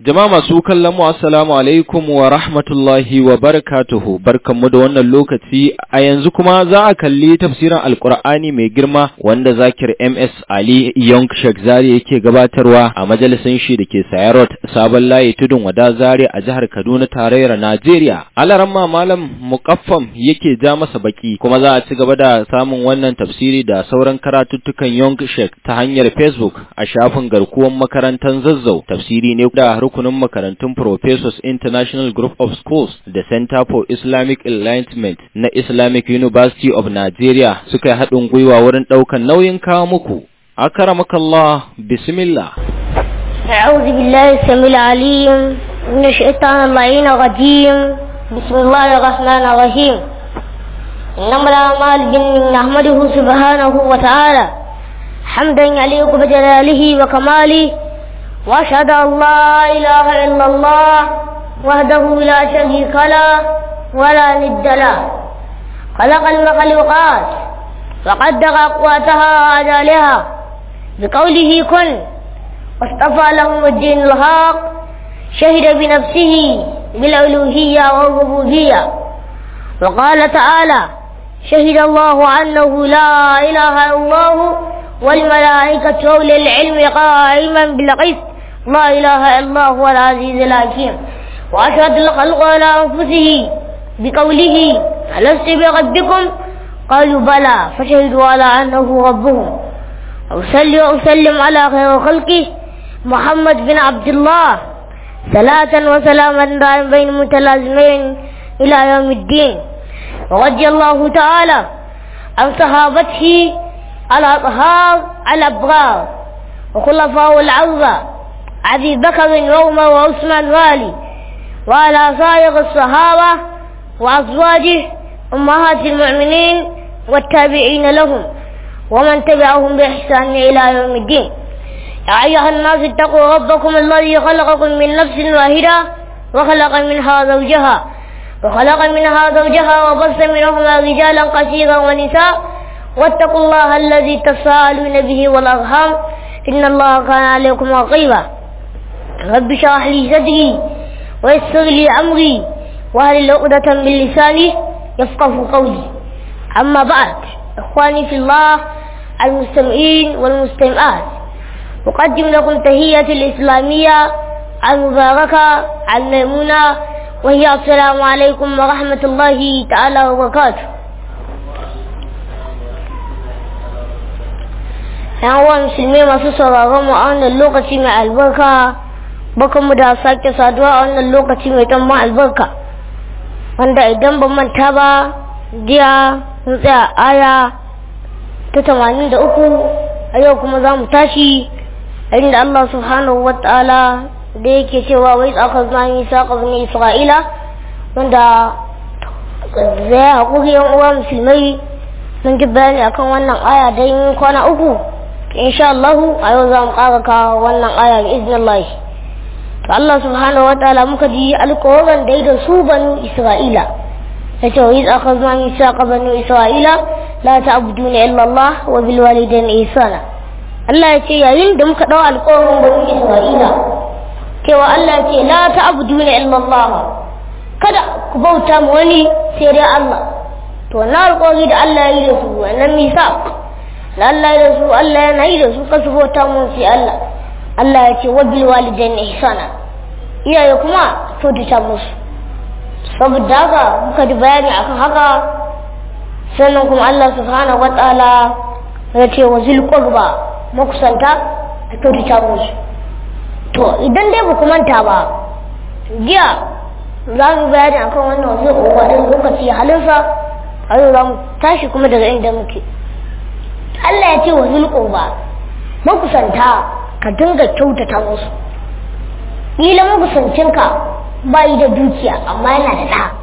Jama'a masu kallon mu assalamu alaikum wa rahmatullahi wa barakatuhu barkanmu da wannan lokaci a yanzu kuma za a kalli tafsirin alkur'ani mai girma wanda zakir MS Ali Young Sheikh Zari yake gabatarwa a majalisin shi da ke Sayarot sabon layi tudun wada Zari a jihar Kaduna tarayyar Najeriya. Alaramma malam mukaffam yake ja masa baki kuma za a ci gaba da samun wannan tafsiri da sauran karatuttukan Young Sheikh ta hanyar Facebook a shafin garkuwan makarantar Zazzau tafsiri ne da rukunin makarantun Professors International Group of Schools da Center for Islamic Enlightenment na Islamic University of Nigeria suka yi haɗin gwiwa wurin ɗaukan nauyin kawo muku. Akaramakallah, bismillah. أعوذ بالله السميع العليم من الشيطان اللعين الرجيم بسم الله الرحمن الرحيم إنما الأعمال بالنيات نحمده سبحانه وتعالى حمدا يليق بجلاله وكماله وأشهد أن لا إله إلا الله وحده لا شريك له ولا ند له خلق المخلوقات وقدر أقواتها وأجالها بقوله كن واصطفى لهم الدين الحق شهد بنفسه بالألوهية والربوبية وقال تعالى شهد الله أنه لا إله إلا الله والملائكة أولي العلم قائما بالقسط لا إله إلا هو العزيز الحكيم وأشهد الخلق على أنفسه بقوله ألست بربكم قالوا بلى فشهدوا على أنه ربهم أصلي وأسلم على خير خلقه محمد بن عبد الله صلاة وسلاما دائما بين متلازمين إلى يوم الدين ورضي الله تعالى عن صحابته الأطهار الأبرار وخلفاء العربة أبي بكر وعمر وعثمان والي وعلى سائر الصحابة وأزواجه أمهات المؤمنين والتابعين لهم ومن تبعهم بإحسان إلى يوم الدين يا أيها الناس اتقوا ربكم الذي خلقكم من نفس واحدة وخلق منها زوجها وخلق منها زوجها وبث منهما رجالا كثيرا ونساء واتقوا الله الذي تساءلون به والأرحام إن الله كان عليكم رقيبا رب اشرح لي صدري ويسر لي أمري وهل عقدة من لساني يفقه قولي أما بعد إخواني في الله المستمعين والمستمعات أقدم لكم تهية الإسلامية المباركة الميمونة وهي السلام عليكم ورحمة الله تعالى وبركاته yan uwa musulmi masu sauraron mu a wannan lokaci mai albarka bakan mu da sake saduwa a wannan lokaci mai tamban albarka wanda idan ban manta ba jiya mun tsaya aya ta tamanin da uku a yau kuma za mu tashi inda Allah subhanahu wa ta'ala da yake cewa wai tsaka zani saƙa bani isra'ila wanda zai haƙuri yan uwa musulmai mun ji bayani akan wannan aya don kwana uku insha Allah a yau za mu ƙara ka wannan aya bi iznillah to Allah subhanahu wa ta'ala muka ji alƙawarin da da su banu Isra'ila yace wa iz akhadna mithaqa banu Isra'ila la ta'buduna illa Allah wa bil walidayni ihsana Allah ya ce yayin da muka dau alƙawarin banu Isra'ila cewa Allah ya ce la ta'buduna illa Allah kada ku bauta ma wani sai dai Allah to na alƙawari da Allah ya yi da su wannan misaq da Allah da su Allah yana yi da su kasu bauta mun sai Allah Allah ya ce wa bil walidain ihsana iyaye kuma kyautata musu saboda haka muka ji bayani akan haka sannan kuma Allah subhanahu wataala ya ce wa zil qurba makusanta a kyautata musu to idan dai ba ku manta ba jiya za mu bayani akan wannan wasu ƙoƙarin lokaci halinsa a yau za mu tashi kuma daga inda muke Allah ya ce wa zulƙurba makusanta ka dinga kyautata musu ƙila makusancinka ba yi da dukiya amma yana da ɗa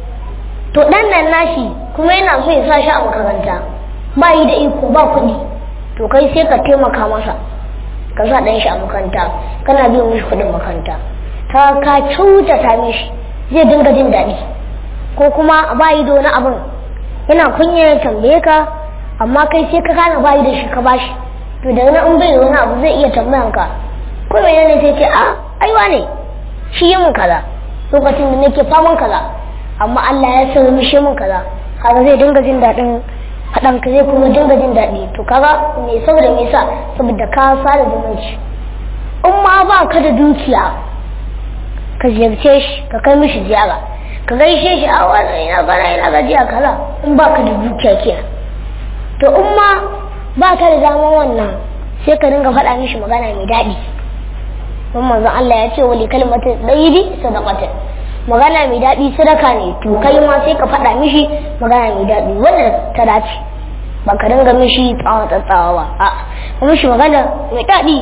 to ɗan nan nashi kuma yana so ya sa shi a makaranta ba yi da iko ba kuɗi to kai sai ka taimaka masa ka sa ɗan shi a makaranta kana biyan mishi kuɗin makaranta ka ka kyautata mishi zai dinga jin daɗi ko kuma ba yi da wani abin yana kunya ya tambaye ka amma kai sai ka kana bayi da shi ka bashi to daga nan in bai da wani abu zai iya tambayan ka ko menene sai ce a aiwa ne shi yi mun kaza lokacin da nake faman kaza amma Allah ya sa mishi mun kaza kaga zai dinga jin daɗin faɗan ka zai kuma dinga jin daɗi to kaga me saboda me yasa saboda ka sada zumunci in ma ba ka da dukiya ka ziyarce shi ka kai mishi ziyara ka gaishe shi a wannan ina gana ina gajiya kaza in ba ka da dukiya kenan to in ma ba ka da daman wannan sai ka dinga faɗa mishi magana mai daɗi don manzon Allah ya ce wali kalmatin ɗayibi sadaqatin magana mai daɗi sadaka ne to kai ma sai ka faɗa mishi magana mai daɗi wanda ta dace ba ka dinga mishi tsawa tsawa ba a ka mishi magana mai daɗi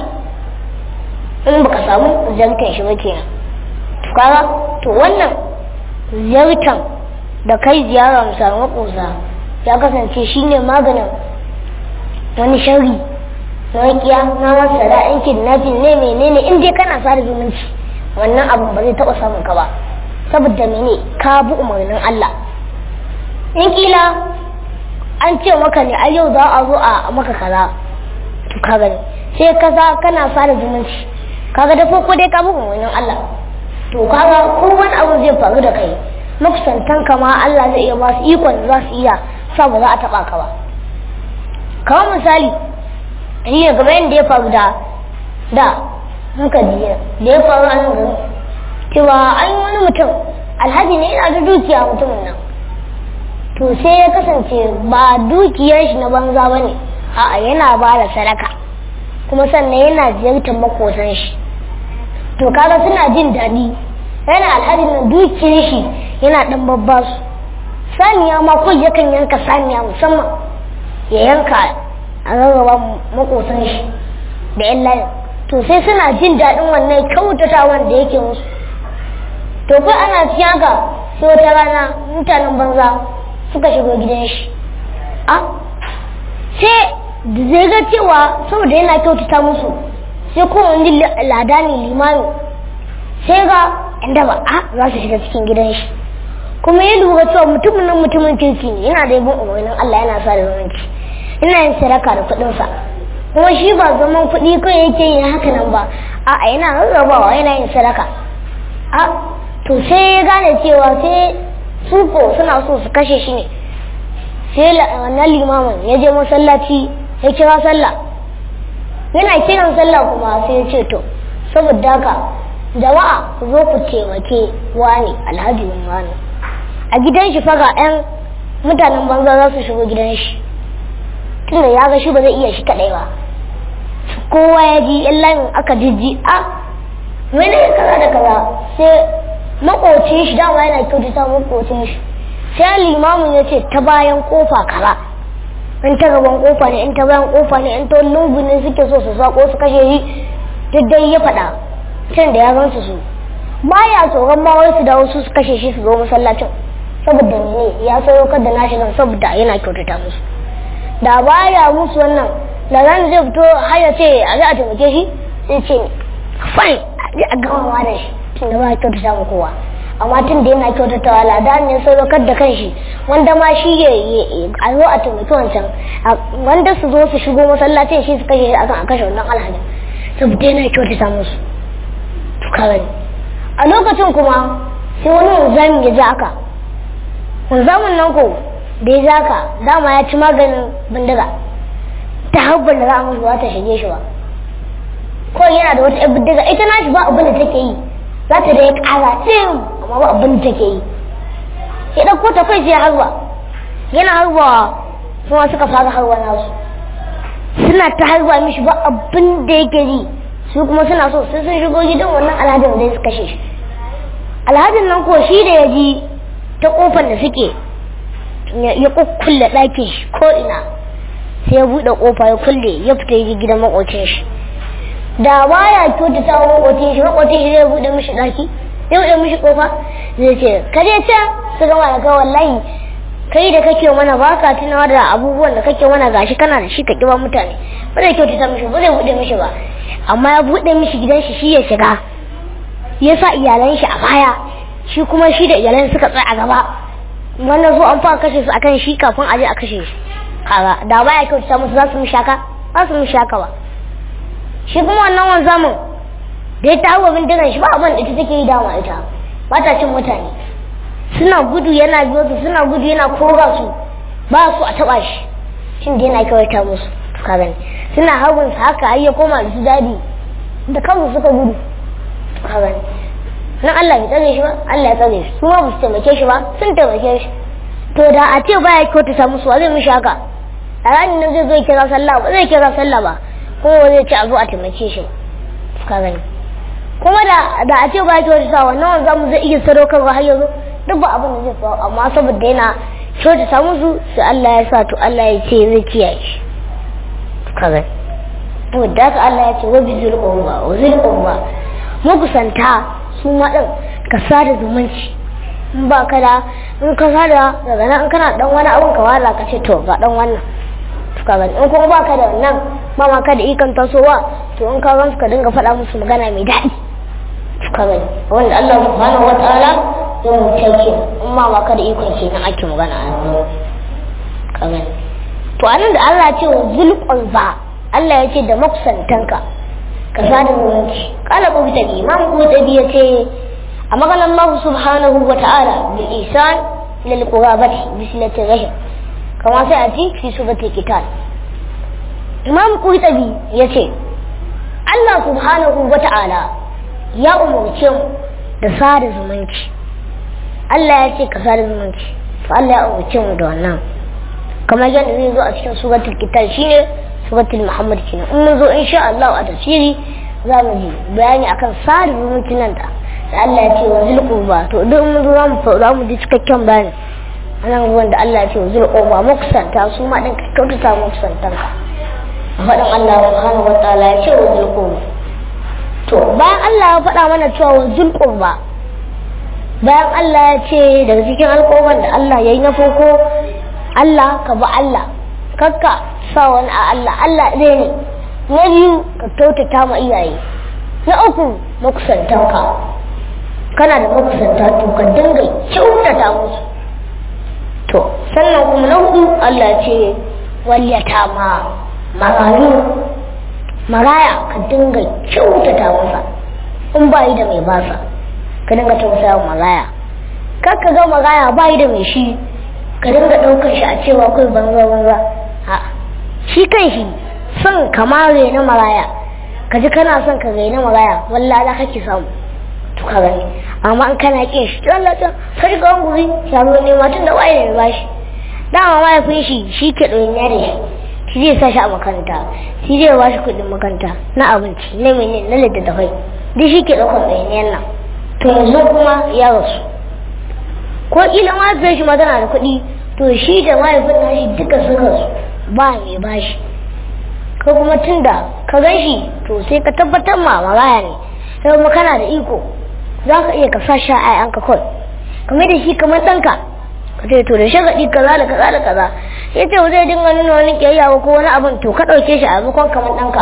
in baka samu ziyartar shi ba kenan to kaga to wannan ziyartar da kai ziyara mu samu makosa ya kasance shine maganin wani shari na wakiya na masa da in kidnapping ne menene in dai kana sada zumunci wannan abun ba zai taɓa samun ka ba saboda mene ka bi umarnin Allah in kila an ce maka ne a yau za a zo a maka kaza to ka gani sai kaza kana sada zumunci kaga da farko dai ka bi umarnin Allah to kaga ko wani abu zai faru da kai makusantan ka ma Allah zai iya ba su ikon za su iya sa ba za a taba ka ba kamar misali ni ne game yadda ya faru da da muka jiya da ya faru a nan gari cewa an yi wani mutum alhaji ne yana da dukiya mutumin nan to sai ya kasance ba dukiyar shi na banza ba ne a'a yana ba da sadaka kuma sannan yana ziyartar makosan shi to kaga suna jin daɗi yana alhaji na dukiyar shi yana ɗan babba su saniya ma ko yakan yanka saniya musamman ya yanka a rarraba makosan shi da yan layin to sai suna jin daɗin wannan kyautatawan da yake musu to kai ana cikin haka sai wata rana mutanen banza suka shigo gidan shi a sai da zai ga cewa saboda yana kyautata musu sai kuma wani lada ne limami sai ga inda ba a za su shiga cikin gidan shi kuma ya lura cewa mutumin nan mutumin kirki ne yana da yabon umarnin Allah yana sa da zumunci ina yin sadaka da kuɗinsa kuma shi ba zaman kuɗi kawai yake yin haka nan ba a'a yana rarrabawa yana yin sadaka a to sai ya gane cewa sai su ko suna so su kashe shi ne sai wannan limamin ya je masallaci ya kira sallah yana kiran sallah kuma sai ya ce to saboda haka jama'a ku zo ku taimake wani alhaji wani a gidan shi faga yan mutanen banza za su shigo gidan shi tunda ya ga shi ba zai iya shi kadai ba kowa ya ji yan layin aka jijji a wani kaza da kaza sai makocin shi dama yana kyautata makocin shi sai limamin ya ce ta bayan kofa kaza in ta gaban kofa ne in ta bayan kofa ne in ta lungu ne suke so su sako su kashe shi duk dai ya faɗa can da ya gansu su baya tsoron ma wai su dawo su su kashe shi su zo masallacin saboda ne ya saukar da nashi nan saboda yana kyautata musu da baya musu wannan da zan zai fito har ya ce a za a taimake shi sai ce fine a gamawa da shi tun da ba a kyautata mu kowa amma tun da yana kyautatawa lada ne saukar da kanshi wanda ma shi ya a zo a taimaki wancan wanda su zo su shigo masallacin shi su kashe shi akan a kashe wannan alhaji saboda yana kyautata musu to kawai a lokacin kuma sai wani wanzami ya ji aka wanzamin nan ko da ya zaka dama ya ci maganin bindiga ta habban da za a musu ba ta shige shi ba ko yana da wata 'yan bindiga ita na shi ba abin da take yi za ta da ya kara ɗin amma ba abin da take yi ya ɗauko ta kai sai harba yana harbawa kuma suka fara harba nasu suna ta harba mishi ba abin da yake yi su kuma suna so sai sun shigo gidan wannan alhajin da su kashe shi alhajin nan ko shi da ya ji ta kofar da suke ya kukkulle ɗakin shi ko ina sai ya buɗe kofa ya kulle ya fita yi gidan makocin shi da baya kyautata wa makocin shi makocin shi zai buɗe mishi ɗaki zai buɗe mishi kofa zai ce ka je can su gama da kai wallahi kai da kake mana ba ka tunawa da abubuwan da kake mana gashi kana da shi ka kiba mutane ba zai kyautata mishi ba zai buɗe mishi ba amma ya buɗe mishi gidan shi shi ya shiga ya sa iyalan shi a baya shi kuma shi da iyalan suka tsaya a gaba wannan zo an fara kashe su akan shi kafin a je a kashe shi kaga da baya kyautata musu za su mu shaka za su mu shaka ba shi kuma wannan wanzamin da ya tawo bindigan shi ba abin da ita take yi dama ita ba ta cin mutane suna gudu yana biyo su suna gudu yana koga su ba su a taba shi shin da yana kawai ta musu ka gani suna hagun su haka har ya koma da su dadi da kansu suka gudu ka gani nan Allah ya tsare shi ba Allah ya tsare shi su ma ba su taimake shi ba sun taimake shi to da a ce baya kyautata musu wa zai mishi haka a ranar nan zai zo ya kira sallah ba zai kira sallah ba kuma ba zai ci a zo a taimake shi ka gani kuma da da a ce ba kyautata wannan wanda mu zai iya sadaukarwa har yanzu duk ba abin da zai faru amma saboda yana kyautata musu sai Allah ya sa to Allah ya ce zai kiyaye shi ka gani to da haka Allah ya ce wa bizul qurba wa zul qurba makusanta su ma din ka sada zumunci in ba ka da in ka sada daga nan in kana dan wani abun ka wala ka ce to ga dan wannan ka gani in kuma ba ka da wannan ba ma ka da ikon tasowa to in ka gan ka dinga faɗa musu magana mai daɗi ka gani wanda Allah subhanahu wataala ya mutai ke in ma ma ka da ikon kenan ake magana a ka gani to anan da Allah ce wa zulqul ba Allah ya ce da makusantanka ka sada zumunci kala ko ta imam ko ta biya ce a maganar Allah subhanahu wa ta'ala bil ihsan lil qurabati bi silati rahim kama sai a ji fi surati kitab imam qurtubi yace Allah subhanahu wa ta'ala ya umurce mu da sada zumunci Allah ya ce ka sada zumunci to Allah ya umurce mu da wannan kamar yadda zai zo a cikin suratul kitab shine suratul muhammad kenan in mun zo insha Allah a tafsiri za mu ji bayani akan sada zumunci nan da Allah ya ce wa zulquba to duk mun zo za mu za mu ji cikakken bayani anan ruwan da Allah ya ce wa zulquba makusanta su ma din ka kyautata makusantan ka a faɗin Allah subhanahu wataala ya ce wa zulquba to bayan Allah ya faɗa mana cewa wa zulquba bayan Allah ya ce daga cikin alƙawarin da Allah ya yi na farko Allah ka bi Allah kakka sa wani a Allah Allah ɗaya ne na biyu ka kyautata ma iyaye na uku makusantanka kana da makusanta to ka dinga kyautata musu to sannan kuma na hudu Allah ce waliyata ma marayu maraya ka dinga kyautata masa in ba yi da mai basa ka dinga tausaya maraya kar ka ga maraya ba yi da mai shi ka dinga ɗaukar shi a cewa kai banza banza a shi kan shi son kama na maraya ka ji kana son ka na maraya wallahi za kake samu to ka gani amma in kana kin shi Allah ta sai ga guri ya zo ne ma tun da waye ne ba shi dama mahaifin shi shi ke ɗoyin da shi shi zai sa shi a makaranta shi zai ba shi kuɗin makaranta na abinci na mene na littattafai duk shi ke ɗaukar ɗoyin nan to yanzu kuma ya rasu ko kila mahaifiyar shi ma tana da kuɗi to shi da mahaifin nashi duka suka su ba mai bashi ka kuma tunda ka gan shi to sai ka tabbatar ma maraya ne sai kuma kana da iko za ka iya ka sa sha ayanka kawai kamar da shi kamar ɗanka ka ce to da shagaɗi kaza da kaza da kaza ya ce zai dinga nuna wani ƙiyayya ko wani abin to ka ɗauke shi a maimakon kamar ɗanka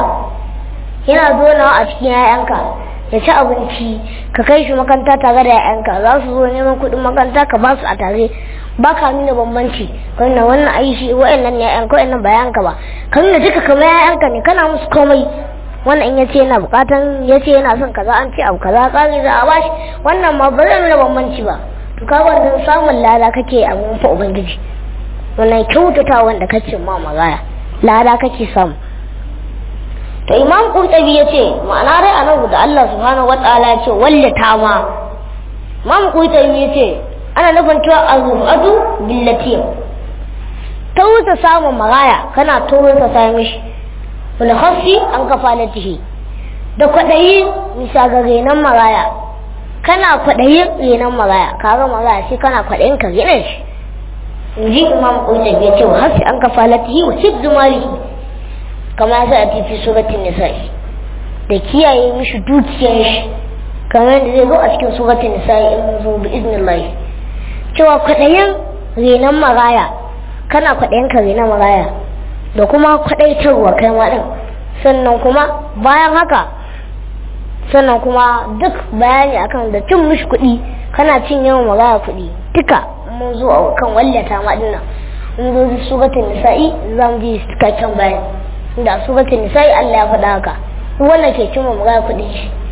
yana zonawa a cikin 'ya'yanka ya ci abinci ka kai shi makaranta tare da 'ya'yanka za su zo neman kuɗin makaranta ka ba su a tare ba ka nuna bambanci ka nuna wannan ai shi wa'annan ne 'ya'yanka wa'annan ba 'ya'yanka ba ka nuna duka kamar 'ya'yanka ne kana musu komai wannan in yace yana bukatan yace yana son kaza an ce abu kaza tsari za a bashi wannan ma ba zai nuna bambanci ba to ka wannan samun lada kake a mun fa ubangiji wannan kyautata wanda kace ma magaya lada kake samu to imam qurtubi yace ma'ana dai anan da Allah subhanahu wataala yace wallata ma imam qurtubi yace ana nufin cewa azufatu billati tausa samun magaya kana tausa sa mishi wal khassi an kafalatihi da kwadayi misa ga renan magaya kana kwadayin renan magaya kaga magaya sai kana kwadayin ka gina shi inji imam qurtubi yace wa khassi an kafalatihi wa hibzu malihi kama za a tafi suratul nisa'i da kiyaye mishi dukiyar shi kamar da zai zo a cikin suratul nisa'i in mun zo bi iznillah cewa kwadayin renan maraya kana kwadayin ka renan maraya da kuma kwadaitarwa kai ma din sannan kuma bayan haka sannan kuma duk bayani akan da cin mishi kuɗi kana cin yawan maraya kuɗi duka mun zo a kan wallata ma dinnan mun zo suratul nisa'i za mu ji cikakken bayani da suratul nisa'i Allah ya faɗa haka wannan ke cin magana kuɗin shi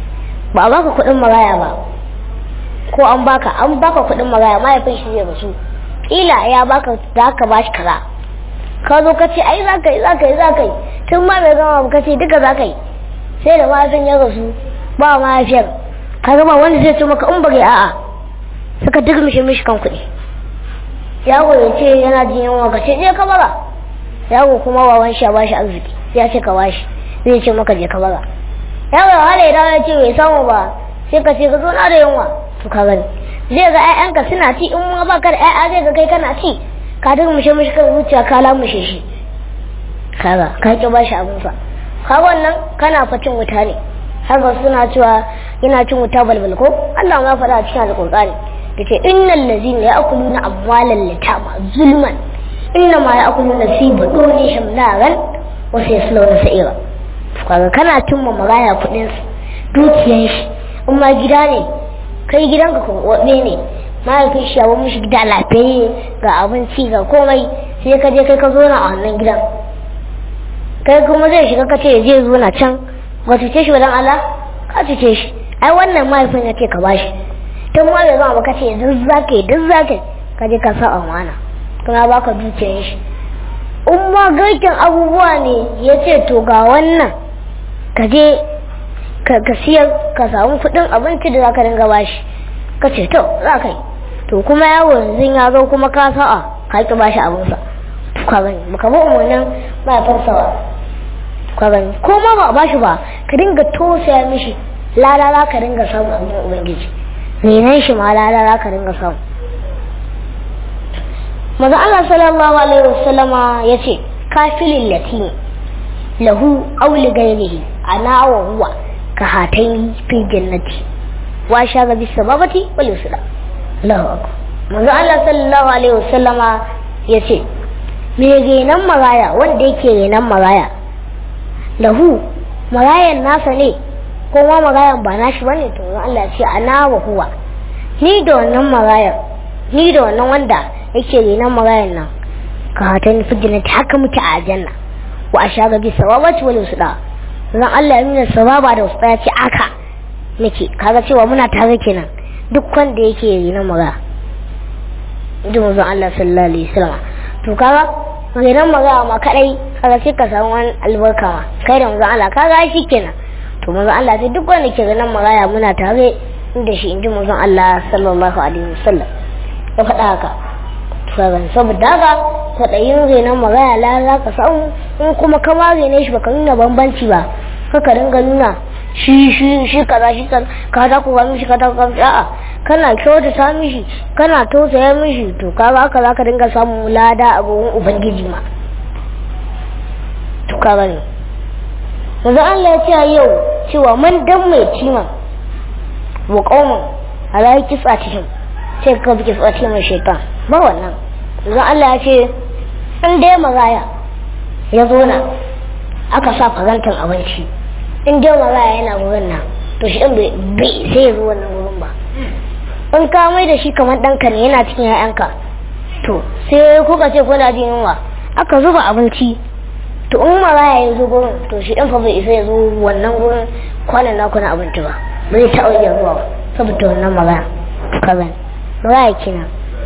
ba a baka kuɗin maraya ba ko an baka an baka kuɗin maraya mahaifin shi zai rasu kila ya baka da aka bashi kaza ka zo ka ce ai za ka yi za ka yi za ka yi tun ma bai gama ka ce duka za ka yi sai da mahaifin ya rasu ba mahaifiyar ka gama wanda zai ce maka in bari a'a suka duk mishi mishi kan kuɗi yago ya ce yana jin yunwa ka ce je ka bara yago kuma wawan shi ya bashi arziki ya ce ka bashi zai ce maka je ka bara yago ya hala idan ya ce bai samu ba sai ka ce ka zo na da yunwa to ka gani zai ga ƴaƴanka suna ci in ma baka da ƴaƴa zai ga kai kana ci ka duk mishi mishi kan zuciya ka lamushe shi kaga ka ki bashi abin sa ka wannan kana facin wuta ne haka suna cewa yana cin wuta balbal ko Allah ma faɗa a cikin alƙur'ani yace innal ladzina ya'kuluna amwalal yatama zulman innama ya'kuluna fi budunihim naran wa sayaslawna sa'ira kaga kana cin ma maraya kudin dukiyar shi in ma gida ne kai gidanka ko wabe ne mahaifin shi yawon mishi gida lafiyayye ga abinci ga komai sai ka je kai ka zo na a wannan gidan kai kuma zai shiga ka ce je zo na can ba cuce shi wadan Allah ka cuce shi ai wannan mahaifin ya ce ka bashi tun ma bai zama ka ce duk za ka yi duk za ka yi ka je ka sa amana kuma ba ka dukiyar shi in ma garken abubuwa ne ya ce to ga wannan ka je ka siyar ka samu kuɗin abinci da za ka dinga bashi ka ce to za ka yi to kuma yawo yanzu ya zo kuma ka sa'a ka ki bashi abinsa ka gani baka bi umarnin mahaifinsa ba ka gani ko ma ba a bashi ba ka dinga tosaya mishi lalala ka dinga samu abin ubangiji renan shi ma lalala ka dinga samu maza Allah sallallahu alaihi wasallama ya ce kafilin latini lahu auli gairihi ana wa huwa ka hataini fi jannati wa shaga bis sababati wal yusra Allahu akbar maza Allah sallallahu alaihi wasallama ya ce me renan maraya wanda yake renan maraya lahu marayan nasa ne ko ma marayan ba nashi bane to Allah ce ana wa huwa ni da wannan marayan ni da wannan wanda yake renan marayan nan ka hatan fijinati haka muke a aljanna wa ashaga bi sawabati wal usda zan Allah ya nuna sawaba da usda ya ce aka nake kaga cewa muna tare kenan duk wanda yake renan maraya idan manzon Allah sallallahu alaihi wasallam to kaga renan maraya ma kadai kaga sai ka samu wani albarka ma kai da manzon Allah kaga shi kenan to manzon Allah sai duk wanda ke renan maraya muna tare da shi inji manzon Allah sallallahu alaihi wasallam ya faɗa haka faran saboda haka kwaɗayin renon maraya la za ka samu in kuma ka ma rene shi baka nuna bambanci ba kaka dinga nuna shi shi shi kaza shi kaza ka ta ku mishi ka ta ku a'a kana kyautata mishi kana tausaya mishi to ka ga haka za ka dinga samun lada a gurin ubangiji ma to ka gani yanzu Allah ya ce yau cewa man dan mai cima wa qauman ala kisa cikin sai ka bi kisa cikin shaitan ba wannan yanzu Allah ya ce in dai magaya ya zo na aka sa farantar abinci in dai magaya yana wurin nan to shi ɗin bai sai ya zo wannan wurin ba in ka mai da shi kamar ɗanka ne yana cikin ‘ya'yanka to sai kuka ce kuna jin yunwa aka zuba abinci to in magaya ya zo gurin to shi ɗin fa bai isa ya zo wannan gurin kwanan naku na abinci ba bai taɓa iya zuwa ba saboda wannan magaya ka gani magaya kenan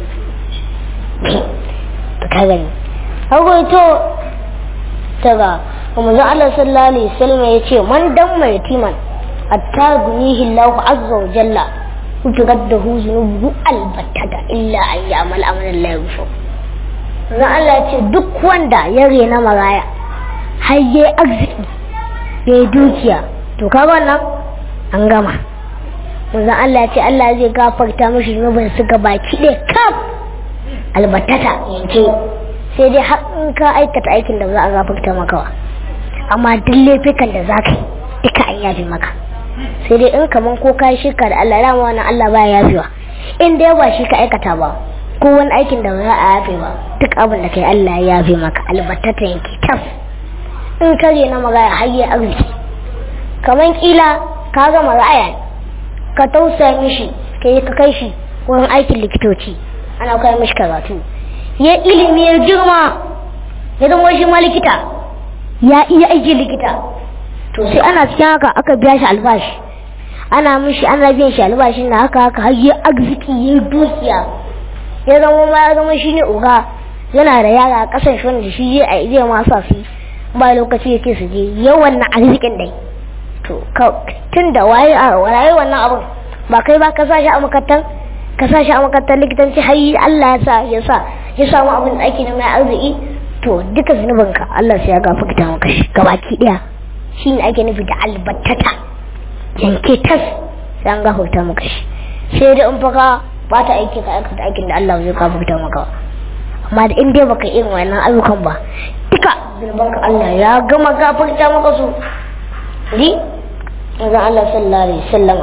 ka gani to daga manzo Allah sallallahu alaihi wasallam ya ce man dan mai timan hatta gunihi Allah azza wa jalla utigaddahu zunubu albattata illa an ya'mal amalan la yufu manzo Allah ya ce duk wanda ya rena maraya har yayi arziki yayi dukiya to ka wannan an gama manzo Allah ya ce Allah zai gafarta mishi zunubin su baki ɗaya kaf albatata yanke sai dai har in ka aikata aikin da za a gafarta maka wa amma duk laifukan da za ka yi duka an yafe maka sai dai in kaman ko ka yi shirka da Allah rama wannan Allah ba ya yafewa in dai ba shi ka aikata ba ko wani aikin da ba za a yafe ba duk abin da kai Allah ya yafe maka albatata yanke tas in ka na magaya har yi arziki kaman kila ka ga maraya ka tausaya mishi ka yi ka kai shi wurin aikin likitoci ana kai mishi karatu ya ilimi ya girma ya zama shi ma likita ya iya aiki likita to sai ana cikin haka aka biya shi albashi ana mishi ana biyan shi albashin na haka haka har ya arziki ya dukiya ya zama ma ya zama shine uga yana da yara a kasan shi wanda shi zai zai ma sa su ba lokaci yake su je yawan na arzikin dai to tun da waye a waye wannan abun ba kai ba ka sa shi a makarantar ka sa shi a makarantar likitanci har Allah ya sa ya sa ya samu abin da ake na mai arziki to duka zunubinka Allah sai ya gafarta maka shi gabaki daya shine ake nufi da albattata yanke tas sai an gafarta maka shi sai da in faka ba ta aiki ka aikata aikin da Allah zai gafarta maka amma da in dai baka irin wannan ayyukan ba duka zunubanka Allah ya gama gafarta maka su ri manzon Allah sallallahu alaihi wasallam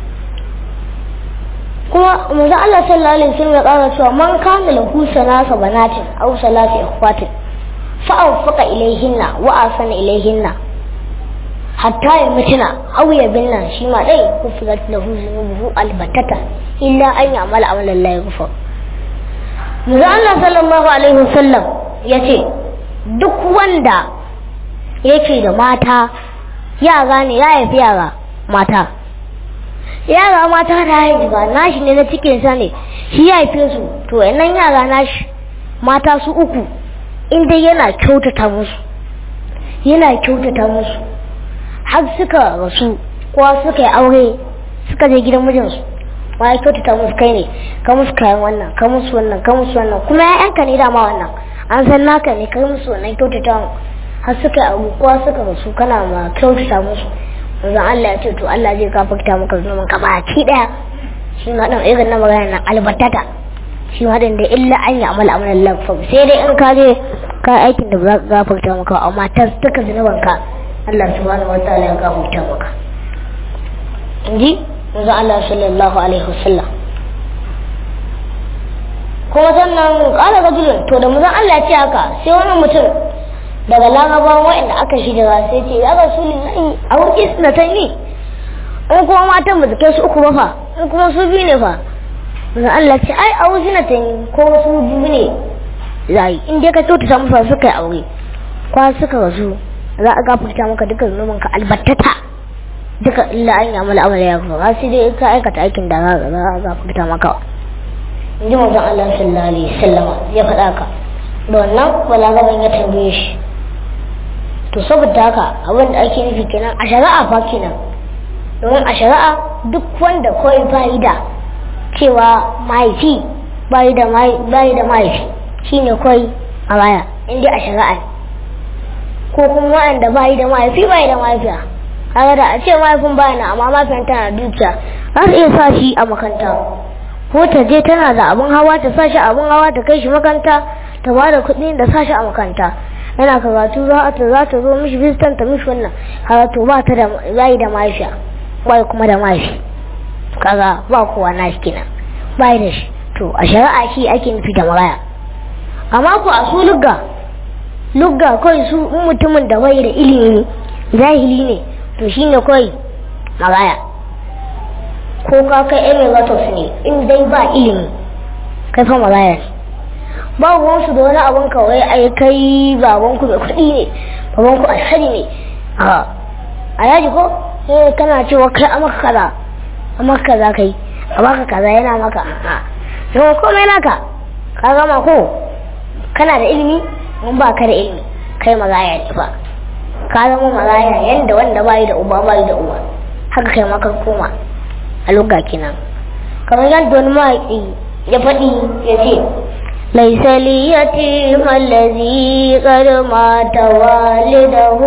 kuma manzon Allah sallallahu alaihi wasallam ya kara cewa man kana lahu sanasa banatin aw salasi ikhwatin fa anfaqa ilayhinna wa asana ilayhinna hatta ya mutuna aw ya binna shi ma dai kufirat lahu zunubuhu albatata illa an ya'mala amalan la yaghfar manzon Allah sallallahu alaihi wasallam yace duk wanda yake da mata yara ne ya haifi yara mata yara mata da haifi ba nashi ne na cikin sa ne shi ya haife su to nan yara nashi mata su uku inda yana kyautata musu yana kyautata musu har suka rasu ko suka yi aure suka je gidan mijinsu ma ya kyautata musu kai ne ka musu kayan wannan ka musu wannan ka musu wannan kuma ya'yanka ne dama wannan an san naka ne kai musu wannan kyautata har suka abu kowa suka rasu kana ma kyautata musu manzon Allah ya ce to Allah zai gafarta maka zunuban ka baki daya shi ma dan irin na magana nan albatata shi ma dan da illa an yi amala amalan lafa sai dai in ka je ka aikin da ba za ka gafarta maka amma ta duka zunuban ka Allah subhanahu wataala ya gafarta maka inji manzon Allah sallallahu alaihi wasallam kuma sannan kala rajulun to da manzon Allah ya ce haka sai wani mutum daga larabawan waɗanda aka shirya sai ce ya rasu lillahi a wurin isnatan ne in kuma matan ba su kai su uku ba fa in kuma su biyu ne fa manzon Allah ce ai a wurin isnatan ko su biyu ne zai in dai ka kyautata musu suka yi aure kwa suka rasu za a gafarta maka duka zunubin ka albattata duka illa an yi amala amala ya kuma sai dai ka aikata aikin da za a gafarta maka in ji manzon Allah sallallahu alaihi wasallam ya faɗa ka da wannan balagaban ya tambaye shi to saboda haka abin da ake nufi kenan a shari'a fa kenan domin a shari'a duk wanda kawai bayi da cewa mahaifi bayi da bayi da mahaifi shine kawai a baya inda a shari'a ko kuma wanda bayi da mahaifi bayi da mahaifiya kaga da a ce mahaifin baya na amma mahaifiyar tana dukiya za su iya sa shi a makanta ko ta je tana da abin hawa ta sa shi abin hawa ta kai shi makanta ta ba da kuɗi da sa shi a makanta yana karatu za ta za ta zo mishi visitan ta mishi wannan karatu ba ta da bayi da mahaifiya bai kuma da mahaifi kaga ba kowa na shi kenan bai da shi to a shari'a shi ake nufi da maraya amma ku a su lugga lugga kawai su mutumin da bai da ilimi jahili ne to shine kawai maraya ko ka kai emiratos ne in dai ba ilimi kai fa maraya ne ba wansu da wani abin kawai ai kai babanku mai kuɗi ne babanku alhari ne a alhaji ko eh kana cewa kai a maka kaza a maka kaza kai a maka kaza yana maka a to komai naka ka gama ko kana da ilimi mun ba ka da ilimi kai magaya ne fa ka zama magaya yanda wanda bai da uba bai da uba haka kai maka koma a lugga kenan kamar yadda wani mawaƙi ya faɗi ya ce ليس اليتيم الذي قد مات والده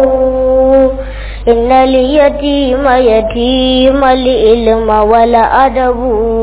إن اليتيم يتيم العلم والأدب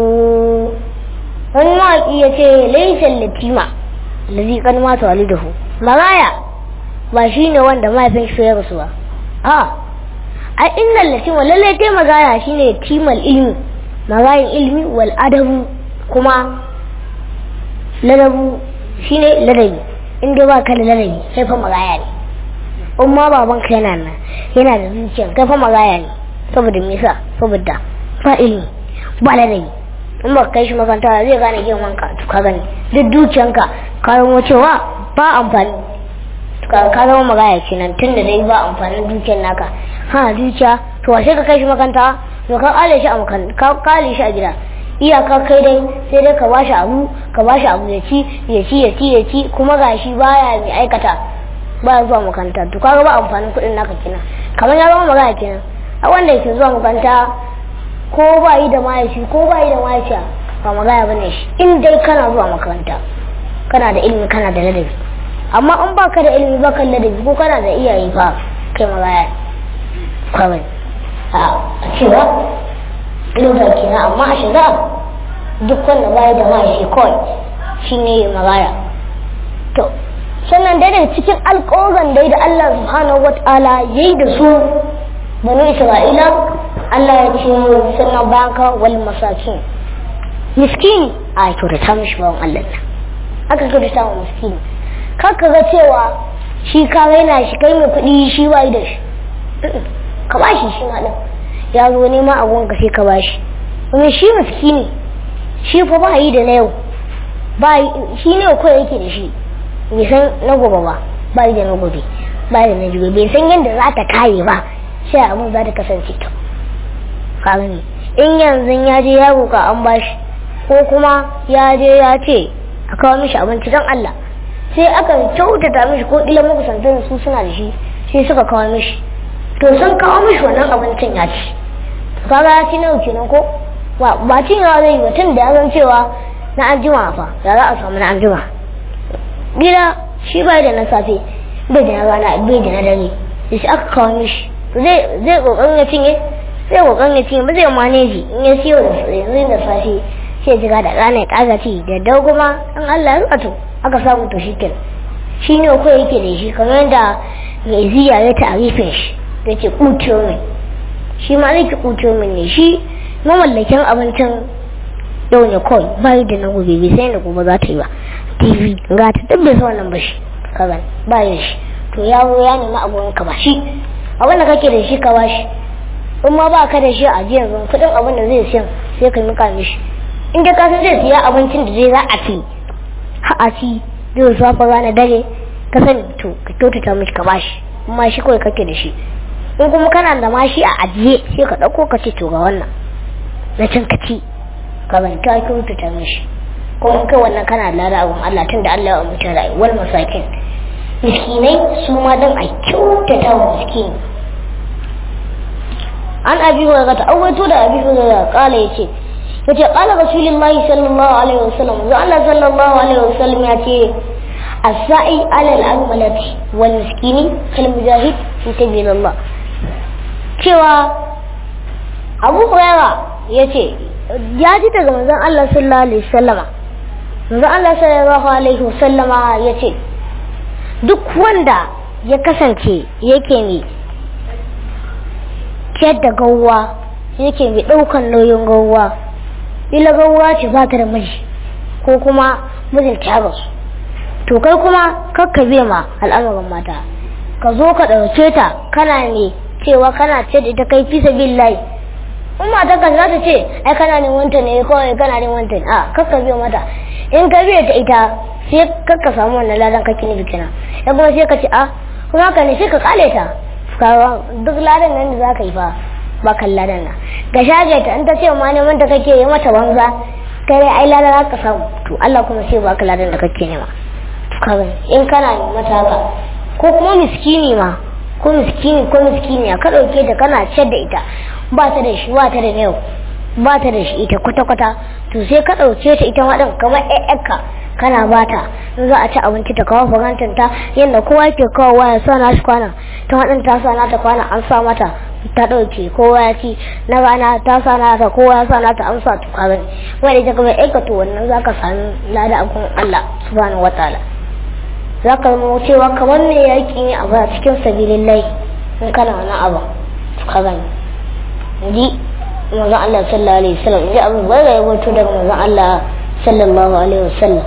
wani mawaƙi ya ce laisar latima lazi kan mata walidahu maraya ba shi ne wanda mahaifin shi ya rasu ba a a inda latima lallai tai magaya shi ne timal ilmi magayin ilmi wal adabu kuma ladabu shine ladabi in dai ba ka da ladabi sai fa magaya ne in ma baban ka yana nan yana da zuciya kai fa magaya ne saboda me yasa saboda ba ilimi ba ladabi in ba kai shi makaranta zai gane girman ka to ka gani duk dukiyanka ka zama cewa ba amfani ka zama magaya kenan tun da dai ba amfanin dukiyar naka ha dukiya to washe ka kai shi makaranta to ka kale shi a makan ka kale shi a gida iyaka kai dai sai dai ka bashi abu ka bashi abu ya ci ya ci ya ci ya ci kuma gashi baya mai aikata baya zuwa makaranta to kaga ba amfanin kuɗin naka kenan kamar ya zama magana kenan a wanda yake zuwa makaranta ko ba yi da mahaifi ko ba yi da mahaifiya ba magana bane shi in dai kana zuwa makaranta kana da ilimi kana da ladabi amma in baka da ilimi baka da ladabi ko kana da iyaye fa kai magana kawai a cewa lura kenan amma a shiga duk wanda baya da mahaifi kawai shine magana to sannan dai daga cikin alƙawarin dai da Allah subhanahu wata'ala yayi da su banu Isra'ila Allah ya ce sannan baka wal masakin miskini a kyautata mishi bawan Allah nan aka kyautata wa miskini kar ka ga cewa shi ka raina shi kai mai kuɗi shi ba da shi ka ba shi shi ma ɗin ya zo nema abun ka sai ka ba shi domin shi miskini shi fa ba yi da na yau ba shi ne kawai yake da shi bai san na gobe ba ba yi da na gobe ba da na jibe bai san yadda za ta kare ba sai abun za ta kasance ta ka gani in yanzu ya je ya roka an bashi ko kuma ya je ya ce a kawo mishi abinci don Allah sai aka kyautata mishi ko ila makusantan su suna da shi sai suka kawo mishi to sun kawo mishi wannan abincin ya ci kaga ya ci nawa kenan ko ba cin yawa zai yi mutum da ya san cewa na anjima fa ya za a samu na anjima gida shi bai da na safe bai da na rana bai da na dare sai aka kawo mishi zai zai kokarin ya cinye zai kokarin ya cinye ba zai maneji in ya siyo da yanzu da safe sai jira da rana ya kaga ci da dau kuma an Allah ya to aka samu to shi kenan shi ne ko yake da shi kamar yadda mai ziya ya tarifin shi da ce kuto mai shi ma zai ki kuto mai ne shi mamallakin abincin yau ne kawai bayi da na gobe bai sai da gobe za ta yi ba tv ga ta duk bai wannan ba shi kagan bayan shi to yawo ya nemi abun ka ba shi abin da kake da shi ka ba shi in ma ba ka da shi a jiyan zan kudin abin da zai siyan sai ka mika mishi in ka san zai siya abincin da zai za a ci ha a ci zai safa rana dare ka sani to ka kyautata mishi ka bashi amma shi kawai kake da shi in kuma kana da ma shi a ajiye sai ka ɗauko ka ce to ga wannan na can ka ci ka ban ka kyautata mishi ko in kai wannan kana da lada abun Allah tun da Allah ya mutu rayuwar masakin miskinai su ma dan a kyautata wa miskini an abi wa ga ta'awaito da abi wa kala yace yace qala rasulullahi sallallahu alaihi wasallam za Allah sallallahu alaihi wasallam yace as-sa'i 'ala al-ammalati wal miskini kal mujahid fi sabilillah cewa Abu Hurairah yace ya ji daga manzon Allah sallallahu alaihi wasallama manzon Allah sallallahu alaihi wasallama yace duk wanda ya kasance yake ne ciyar da gauwa yake mai ɗaukan nauyin gauwa ila gauwa ce ba ta da miji ko kuma mijin ta rasu to kai kuma kakka bai ma al'amarin mata ka zo ka ɗauke ta kana ne cewa kana ce da ita kai fi sabilillahi in mata ka za ta ce ai kana ne wanta ne kawai kana ne wanta ne a kakka bai mata in ka bai ta ita sai kakka samu wannan ladan kake ne bikina ya kuma sai ka ce a kuma ka ne sai ka kale ta duk ladan nan da za ka yi fa ba kan ladan nan ga shage ta in ta ce ma neman da kake yi mata banza kai ai ladan za ka samu to Allah kuma sai ba ka ladan da kake nema kawai in kana ne mata haka ko kuma miskini ma ko miskini ko miskini ka dauke ta kana ciyar da ita ba ta da shi ba ta da yau ba ta da shi ita kwata kwata to sai ka dauke ta ita wadan kamar ƴaƴanka kana bata in za a ci abinci ta kawo farantin ta yadda kowa ke kawo waya sa na shi kwana ta waɗin ta sa nata kwana an sa mata ta ɗauke kowa ya ci na rana ta sa nata kowa ya sa nata an sa tuka gani wanda ita kuma aikata wannan za ka sami lada a kun Allah subhanahu wa ta'ala za ka zama cewa kamar me yaƙi ne a ba cikin sabilin lai in kana wani abu tuka gani ji manzon Allah sallallahu alaihi wasallam ji abin bai ga yabo daga manzon Allah sallallahu alaihi wasallam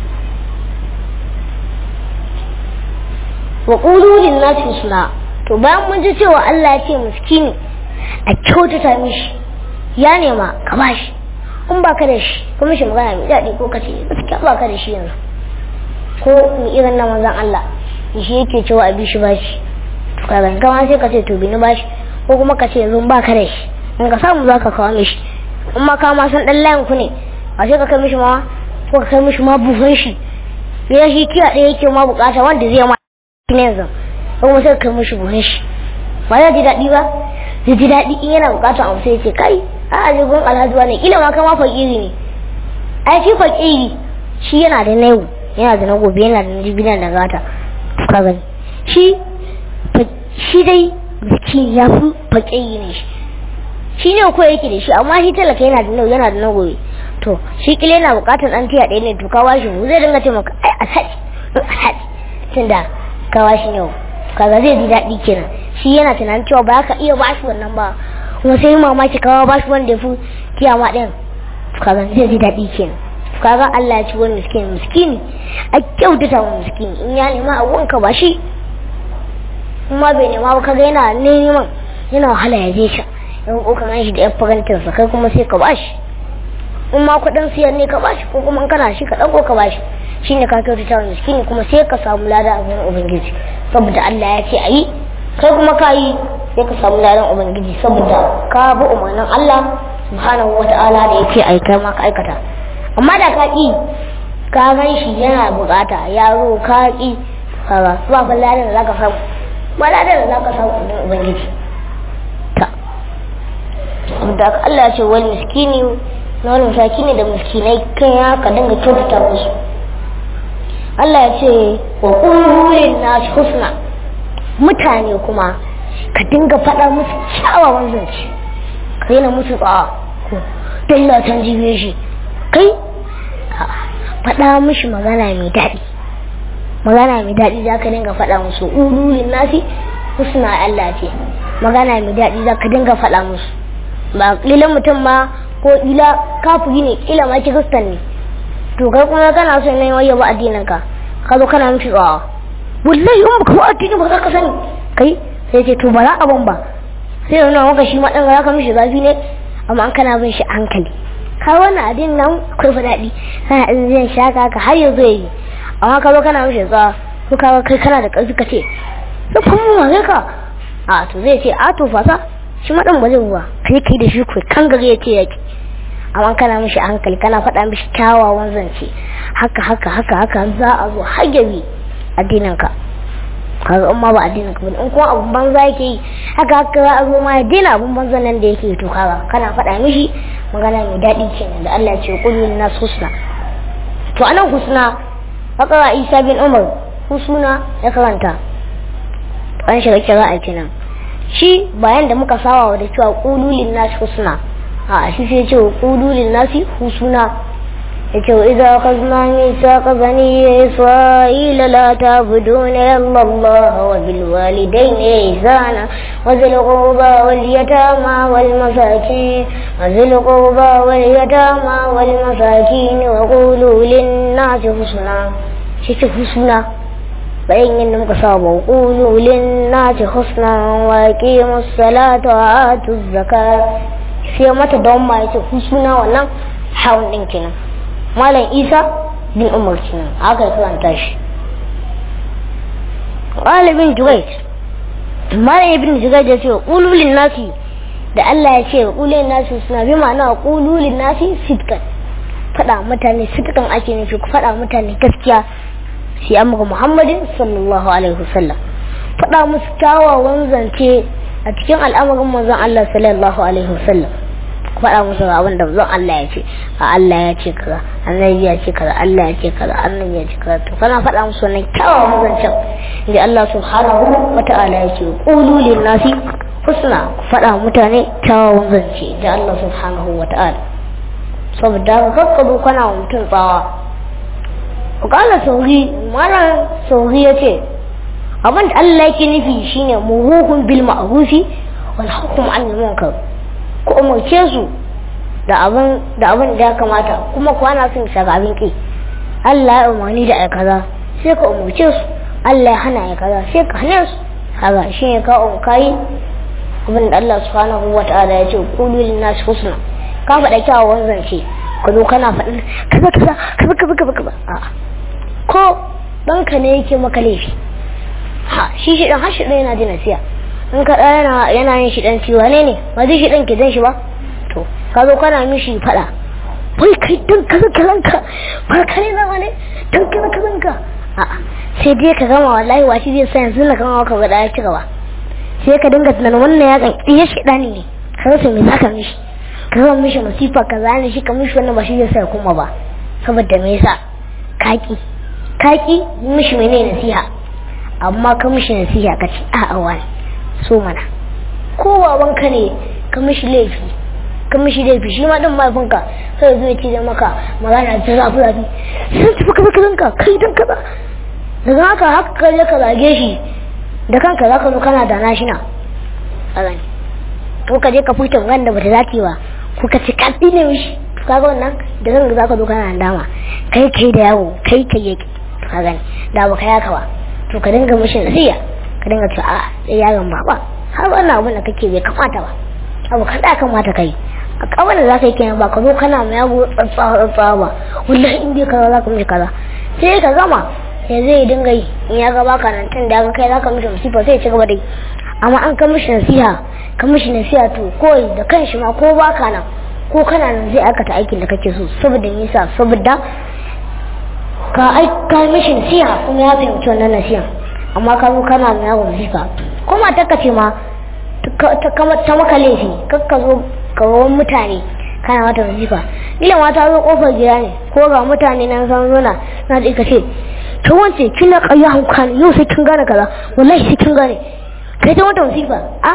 wa ƙulu lin nasi husna to bayan mun ji cewa Allah ya ce miskini a kyautata mishi ya nema ka bashi in ba ka da shi kuma shi magana mai daɗi ko ka ce gaskiya ba ka da shi yanzu ko mu irin na manzon Allah shi yake cewa a bishi bashi to ka zan kama sai ka ce to bini bashi ko kuma ka ce yanzu ba ka da shi in ka samu za ka kawo mishi in ma ka ma san dan layin ku ne a sai ka kai mishi ma ko ka kai mishi ma buhun shi ya shi kiya ɗaya yake ma bukata wanda zai ma ne yanzu ko kuma sai ka kai mishi buhun shi ba ya ji daɗi ba zai ji daɗi in yana bukata abu sai ya ce kai a a gun alhaji ne kila ma kama fakiri ne ai shi fakiri shi yana da na yau yana da na gobe yana da na jibi da gata ka gani shi shi dai biki ya fi fakiri ne shi shi ne ko yake da shi amma shi talaka yana da nau yana da na gobe to shi kila yana bukatar dan tiya ɗaya ne to ka washi mu zai dinga ce maka ai alhaji alhaji tunda ka washi ne kaga zai ji daɗi kenan shi yana tunanin cewa ba ka iya bashi wannan ba kuma sai mamaki kawo bashi wanda ya fi kiyama ɗin kaga zai ji daɗi kenan kaga Allah ya ci wani miskini miskini a kyautata wa miskini in ya nema a wanka ba shi kuma bai nema ba kaga yana neman yana wahala ya je sha in ko ka shi da yan farantin sa kai kuma sai ka bashi in ma kuɗin siyan ne ka bashi ko kuma kana shi ka ɗago ka bashi shine ka kyautata wa miskini kuma sai ka samu lada a gurin ubangiji saboda Allah ya ce a yi kai kuma ka yi sai ka samu ladan ubangiji saboda ka bi umarnin Allah subhanahu wata'ala da yake aika ma ka aikata amma da ka ƙi ka gan shi yana bukata yaro ka ƙi kaga ba fa ladan da zaka samu ba ladan da zaka samu ɗin ubangiji ta da Allah ya ce wal miskini na wani misakini da miskinai kan ya ka dinga kyautata musu Allah ya ce wa qulul nas husna mutane kuma ka dinga faɗa musu kyawawan zance ka yana musu tsawa ko dalla tan jibe shi kai faɗa mishi magana mai daɗi magana mai daɗi za ka dinga faɗa musu ululin nasi husna Allah ce magana mai daɗi za ka dinga faɗa musu ba ƙilan mutum ma ko ƙila kafiri ne ƙila ma kiristan ne to kai kuma kana so ne waye ba addinin ka ka zo kana mishi tsawa wallahi in baka ba addini ba za ka sani kai sai ce to ba za a ban ba sai yana maka shi ma ɗan za ka mishi zafi ne amma an kana bin shi hankali ka wannan adin nan akwai fa daɗi kana in zai shaka ka har yanzu yayi amma ka zo kana mishi tsawa ko ka kai kana da ƙarfi ka ce da kuma ma ka a to zai ce a to fasa shi ma ɗan ba zai ruwa kai kai da shi kai kan gare ya ce yake amma kana mishi hankali kana faɗa mishi kyawawan zance haka haka haka haka za a zo har yabi addinin ka kaga in ma ba addinin ka bane in kuma abun banza yake yi haka haka za a zo ma ya daina abun banza nan da yake to kaga kana faɗa mishi magana mai daɗi kenan da Allah ya ce qul lin nas husna to anan husna haka Isa bin Umar husna ya karanta an shiga kira kenan shi bayan da muka sawa da cewa qulu lin nas husna a shi sai ce qulu lin nas husna yace idza akhadna mithaqa bani isra'ila la ta'buduna illa Allah wa bil walidayni ihsana wa zil qurba wal yatama wal masakin wa zil qurba wal yatama wal masakin wa qulu lin nas husna shi ce husna bayan yadda muka saba qulu lin nas husna wa aqimus salata wa atuz zakat sai mata don ma yace husna wannan hawan din kenan malam isa bin umar kenan aka karanta shi ɗalibin juwait malam ibn juwait ya ce ƙululin nasi da Allah ya ce ƙululin nasi suna bi ma'ana ƙululin nasi sitkan faɗa mutane sitkan ake nufi ku faɗa mutane gaskiya sai an muka muhammadin sallallahu alaihi wasallam faɗa musu kyawawan zance a cikin al'amarin manzon Allah sallallahu alaihi wasallam faɗa musu ga abin da zan Allah ya ce a Allah ya ce kaza annabi ya ce kaza Allah ya ce kaza annabi ya ce kaza to kana faɗa musu wannan kyawawan zancen da Allah subhanahu wa ta'ala ya ce qulu lin nasi husna faɗa mutane kyawawan zance da Allah subhanahu wa ta'ala saboda ka kakkado kana wa mutum tsawa kala sauri mana sauri ya ce abin da Allah yake nufi shine muhuhun bil ma'rufi wal hukm anil munkar ku umarce su da abin da abin da ya kamata kuma ku ana son saka abin ki Allah ya umarni da ai kaza sai ka umarce su Allah ya hana ai kaza sai ka hana su kaga shi ne ka umkai abin da Allah subhanahu wataala ya ce qulu lin nas husna ka faɗa kyawawan zance ka zo kana faɗin kaza kaza kaza kaza kaza kaza a'a ko ɗanka ne yake maka laifi ha shi shi ɗan hashi ɗaya yana ji nasiya in ka ɗaya yana yana yin shi ɗan ciwa ne ne ba zai shi ɗan ki zan shi ba to ka zo kana mishi faɗa wai kai dan kaza kazanka ba kare na ne dan kaza kazanka a'a sai dai ka gama wallahi washi zai sa yanzu na gama ka ga ɗaya ci gaba sai ka dinga tunanin wannan ya kan iya shi ɗani ne ka rasa me zaka mishi ka zama mishi masifa ka zane shi ka mishi wannan ba shi zai sa kuma ba saboda me yasa kaki kaki mishi mene nasiha amma ka mishi nasiha ka ce a'a wani so mana ko babanka ne ka mishi laifi ka mishi laifi shi ma din mahaifinka sai zai ce da maka magana ta zafi zafi sai tafi kaza kazanka kai dan kaza daga haka haka ka je ka zage shi da kanka zaka zo kana da nashina a gani ko ka je ka furta magana da bata dace ba ko ka ci kaddi ne mishi kaga wannan da zan za ka zo kana dama kai kai da yawo kai kai yake ka gani da ba ka yaka ba to ka dinga mishi nasiya ka dinga cewa a sai yaron baba har wannan abin da kake bai kamata ba abu kan da kamata kai a kawai da za ka yi kenan ba ka zo kana mai yago tsatsa tsatsa ba wallahi in dai kaza za ka mishi kaza sai ka gama sai zai dinga yi in ya ga baka nan tun da kai za ka mishi musifa sai ya ci gaba da yi amma an ka mishi nasiha ka mishi nasiha to koyi da kanshi ma ko baka nan ko kana nan zai aikata aikin da kake so saboda nisa saboda ka aika mishi nasiha kuma ya fahimci wannan nasiha amma ka zo kana mai yawon nasiha ko mata ka ce ma ta maka laifi kakka zo kawawan mutane kana mata nasiha ila mata zo kofar gida ne ko ga mutane nan san zona na da ce ta wance kina ƙarya hauka ne yau sai kin gane kaza wallahi sai kin gane kai ta mata nasiha a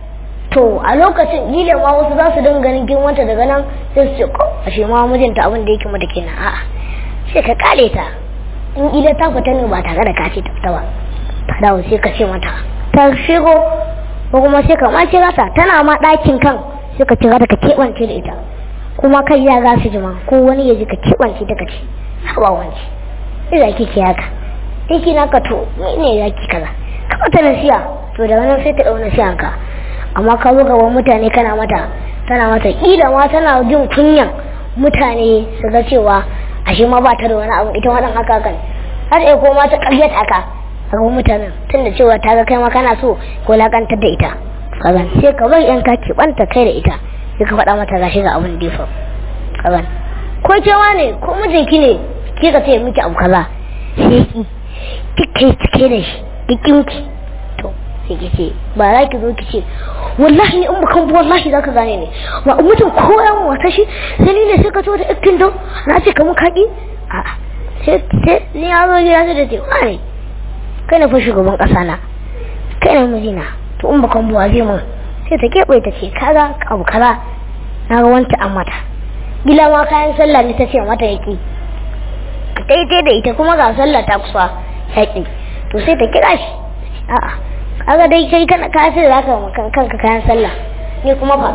to a lokacin gile ma wasu za su dinga ganin girmanta daga nan sai su ce ko ashe ma mijinta abin da yake mata kenan a'a sai ka kale ta in ila ta fita ne ba tare da ka ce ta fita ba ta dawo sai ka ce mata ta shigo ko kuma sai ka ma kira ta tana ma ɗakin kan sai ka kira ta ka keɓance da ita kuma kai ya za su jima ko wani ya ji ka keɓance ta ka ce hawa wanci sai za ki ce haka in kina ka to ne za ki kaza ka mata nasiya to daga nan sai ta ɗau nasiyan ka amma ka zo gaban mutane kana mata tana mata kila ma tana jin kunyan mutane su ga cewa ashe ma ba ta da wani abu ita wadan haka kan har sai ko ma ta karyata haka a gaban mutanen tunda cewa ta ga kai ma kana so ko lakantar da ita kaga sai ka bar yan kaki banta kai da ita sai ka faɗa mata gashi ga abin da ya faru kaga ko cewa ne ko mijinki ne ki ka ce miki abu kaza sai ki kike cike da shi kikinki to sai ki ce ba za ki zo ki ce wallahi in bakan bu wallahi za ka gane ne ba mutum ko yan wata shi sai ni ne sai ka zo da ikin don na ce kamar kaki a sai sai ni ya zo gida sai da ce wani kai na fa shugaban kasa na kai na mijina to in bakan bu zai mun sai ta keɓe ta ce kaga abu kaza na ga wanta an mata gila ma kayan sallah ne ta ce mata yaki daidai da ita kuma ga sallah ta kusa yaki to sai ta kira shi a'a kaga dai kai kana ka sai zaka makan kanka kayan sallah ni kuma fa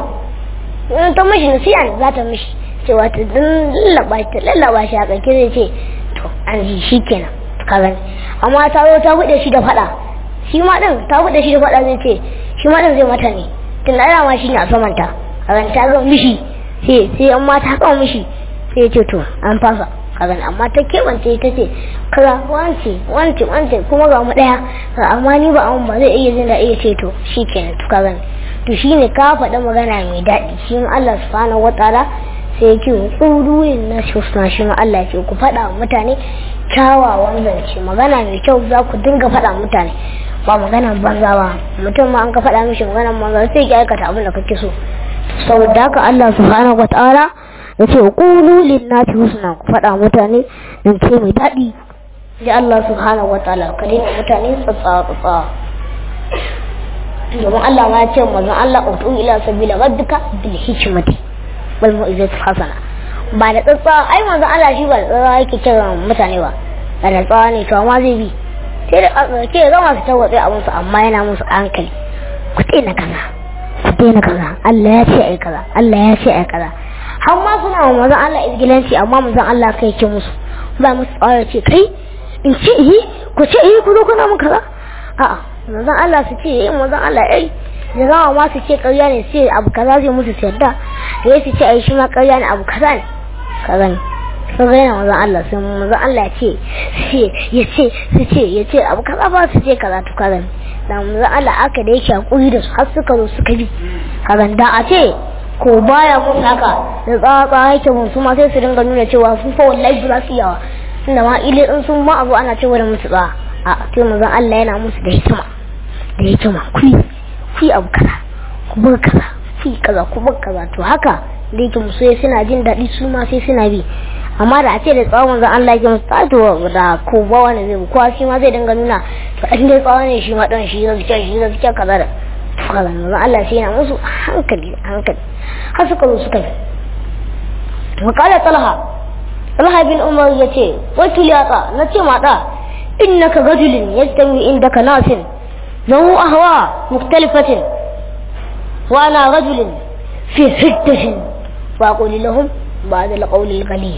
in ta mishi nasiya ne za ta mishi cewa ta lallaba ta lallaba shi a kanke zai ce to an ji shi kenan ka gani amma ta zo ta bude shi da fada shi ma din ta bude shi da fada zai ce shi ma din zai mata ne tun da ma shi ne a saman ta ka gani ta ga mishi sai sai amma ta kawo mishi sai ya ce to an fasa ka gani amma ta keɓance ta ce kaza wance wance wance kuma ga mu ɗaya amma ni ba an ba zai iya jin da iya ce to shi kenan to ka gani to shi ne ka faɗa magana mai daɗi shi ma Allah subhanahu wataala sai ya ce tsururin na suna shi ma Allah ya ce ku faɗa wa mutane kyawawan zance magana mai kyau za ku dinga faɗa mutane ba magana banza ba mutum ma an ka faɗa mishi magana banza sai ya aikata abin da kake so saboda haka Allah subhanahu wataala ya ce ƙulu linnati husna ku faɗa mutane don ce mai daɗi da Allah subhanahu wa ta'ala ka daina mutane tsatsa tsatsa domin Allah ma ya ce mazan Allah utu ila sabila rabbika bil hikmati wal mu'izati hasana ba da tsatsa ai manzon Allah shi ba da tsatsa yake kiran mutane ba da da tsatsa ne to amma zai bi sai da ke zama su tawatsi a musu amma yana musu hankali ku daina kaza ku daina kaza Allah ya ce ai kaza Allah ya ce ai kaza har ma suna wa mazan Allah izgilanci amma mazan Allah kai ke musu ba musu tsara ce kai in ce yi ku ce yi ku zo kuna mun kaza a'a mazan Allah su ce yi mazan Allah ai da zama ma su ce ƙarya ne sai abu kaza zai musu yarda da ya su ce ai shi ma ƙarya ne abu kaza ne ka gani sun ga yana mazan Allah sun mazan Allah ce ce ya ce su ce ya ce abu kaza ba su ce kaza to ka gani da manzon Allah aka da yake hakuri da su har suka zo suka bi kaga da a ce ko baya musu haka da tsatsa yake mun su ma sai su dinga nuna cewa su fa wallahi ba su yawa inda ma ile in sun ma abu ana cewa da musu tsa a sai manzon Allah yana musu da hikima da hikima ku ku abu kaza ku bar kaza ku kaza ku bar kaza to haka da yake musu suna jin daɗi su ma sai suna bi amma da a ce da tsawon manzon Allah yake musu to da ko ba wani zai kowa shi ma zai dinga nuna to an dai tsawon ne shi ma dan shi zai ce shi zai ce kaza da kaza manzon Allah sai yana musu hankali hankali har suka zo suka yi wa qala talha talha bin umar yace wakil ya ta nace ma da innaka rajulun yastawi indaka nasin lahu ahwa mukhtalifatin wa ana rajulun fi hiddatin wa aqulu lahum بعد القول الغليظ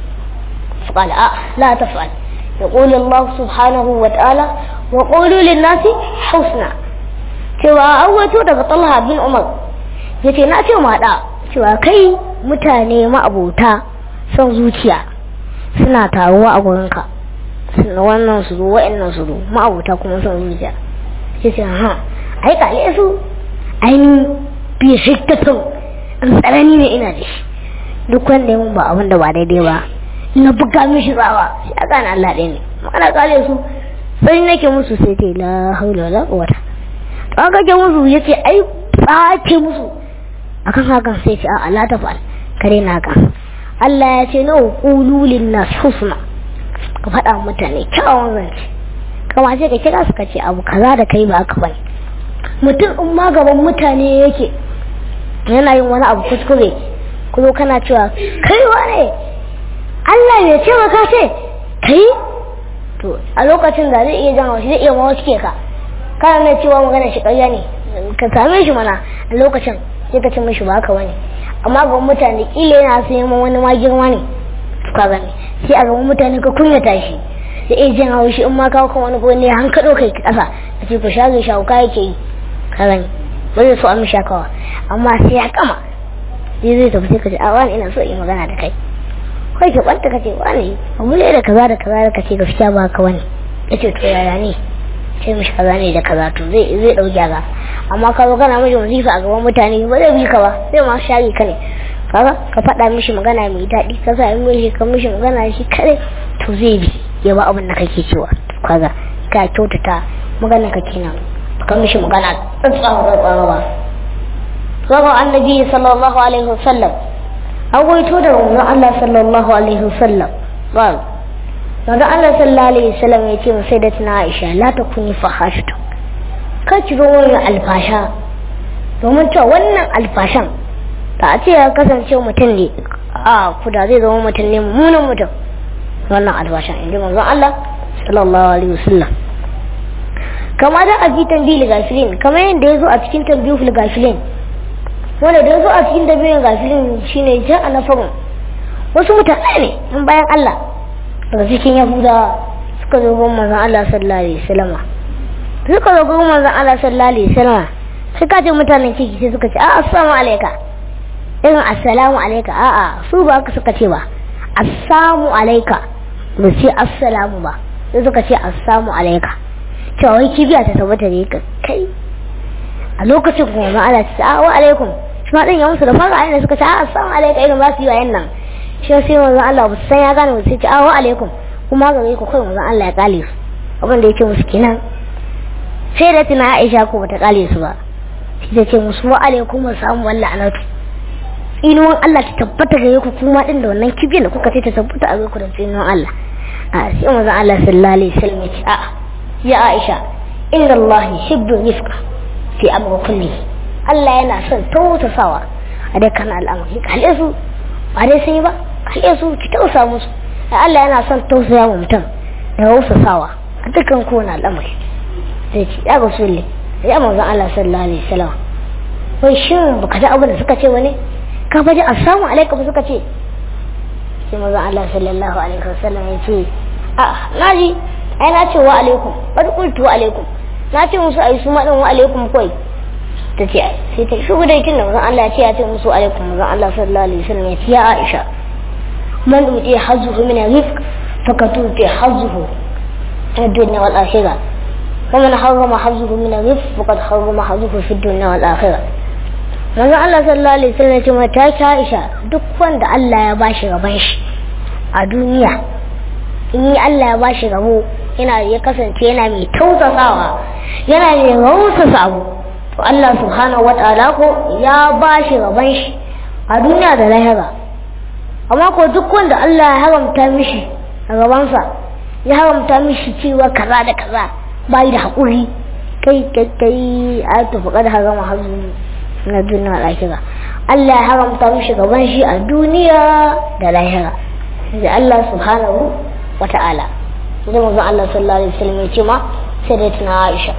فقال آه لا تفعل يقول الله سبحانه وتعالى وقولوا للناس حسنا cewa an wato daga talha bin umar ya ce na ce ma da cewa kai mutane ma'abota son zuciya suna taruwa a gurinka suna wannan su zo wa'annan su zo ma'abota kuma son zuciya ya ce ha ai kale su ainihin bi shiktatun in tsanani ne ina da shi duk wanda ya mun ba abin da ba daidai ba na buga mishi tsawa sai a gane Allah ɗaya ne ana kale su sai nake musu sai ce la haula wala quwwata to an kake musu yace ai tsace musu akan hakan sai ce a Allah ta fa'al kare na ka Allah ya ce na qulu lin nas husna ka faɗa mutane kyawun zance kama sai ka kira su ka ce abu kaza da kai ba aka bane mutum in ma gaban mutane yake yana yin wani abu kuskure ku zo kana cewa kai wane Allah ya ce maka ce kai to a lokacin da zai iya jan shi zai iya mawa cike ka kana mai cewa magana shi ƙarya ne ka same shi mana a lokacin sai ka ce mishi ba haka wani amma ga mutane kila yana so neman wani ma girma ne ka gani sai a gaban mutane ka kunyata shi da iya jin haushi in ma kawo kan wani gone han kaɗo kai ƙasa ka ce ku shage shawo ka yake yi ka gani ba zai so an mishi kawa amma sai ya kama sai zai tafi sai ka ce a wani ina so in magana da kai kai ke kwanta ka ce wani abu ne da kaza da kaza da kace gaskiya ba ka wani ya ce to yaya ne sai mishi kaza ne da kaza to zai zai dau gyaza amma ka zo kana mishi wazifa a gaban mutane ba zai bi ka ba sai ma shari ka ne kaga ka faɗa mishi magana mai daɗi ka sa mishi ka mishi magana shi kare to zai bi ya ba abin da kake cewa kaga ka kyautata magana ka kenan ka mishi magana tsantsawa tsantsawa ba Zama annabi sallallahu alaihi wasallam an waito da manzon Allah sallallahu alaihi wasallam ba manzon Allah sallallahu alaihi wasallam ya ce sai da tana Aisha la ta kuni fahashtu kar ki zo wannan alfasha domin cewa wannan alfashan da a ce ya kasance mutum ne a kuda zai zama mutum ne mummunan mutum wannan alfashan in ji manzon Allah sallallahu alaihi wasallam kama da a fitan bil gafilin kamar yadda ya zo a cikin tambihul gafilin wanda da zo a cikin dabi'in gafilin shine ja a nafarin wasu mutane ne in bayan Allah daga cikin yahudawa suka zo gun manzon Allah sallallahu alaihi wasallam suka zo gun manzon Allah sallallahu alaihi wasallam sai ka ce mutanen ciki sai suka ce a assalamu alayka irin assalamu alayka a a su ba ka suka ce ba assalamu alayka ba ce assalamu ba sai suka ce assalamu alayka cewa wai kibiya ta tabbata ne kai a lokacin kuma ma Allah ta wa alaikum shi ma din ya musu da fara ayyana suka ce a assalamu alaikum irin ba su yi wayan nan shi sai manzon Allah ba san ya gane ba sai ce a wa alaikum kuma ga ku kai manzon Allah ya kale su abin da yake musu kenan sai da tuna Aisha ko bata kale su ba shi ta ce musu wa alaikum samu wallahi anatu inuwan Allah ta tabbata gare ku kuma din da wannan kibiyar da kuka ce ta tabbata a gare ku da inuwan Allah a sai manzon Allah sallallahu alaihi wasallam ya ce a ya Aisha inna Allah yuhibbu rifqa fi amri kulli Allah yana son tausasawa a dukkan al'amari kalle su ba dai sun yi ba kalle su ki tausa musu Allah yana son tausaya wa mutum da tausasawa a dukkan kowane al'amari sai ci ya ga sulle ya manzon Allah sallallahu alaihi wasallam wai shin baka ji abin da suka ce wani ka faji assalamu alaikum suka ce sai manzon Allah sallallahu alaihi wasallam ya ce a naji ai na ce wa alaikum bari qultu wa alaikum na ce musu ai su maɗin wa alaikum kawai ta ce sai ta shugu da yakin da mazan Allah ya ce ya ce musu alaikum mazan Allah sallallahu alaihi wasallam ya ce ya Aisha man uti hazzuhu min rizq fakatu fi hazzuhu ta dunya wal akhirah ومن حرم حظه من الرزق فقد حرم حظه في الدنيا والآخرة manzon Allah sallallahu alaihi wasallam ya ce mata ta Aisha duk wanda Allah ya bashi gaban shi a duniya in yi Allah ya bashi rabo yana ya kasance yana mai tausasawa yana mai rausasa abu to Allah subhanahu wataala ko ya bashi gaban shi a duniya da lahira amma ko duk wanda Allah ya haramta mishi a gabansa ya haramta mishi cewa kaza da kaza bai da haƙuri kai kai kai a tafi kada harama hazu na duniya da lahira Allah ya haramta mishi gaban shi a duniya da lahira da Allah subhanahu wa ta'ala da manzon Allah sallallahu alaihi wasallam ya ce ma sai da tuna Aisha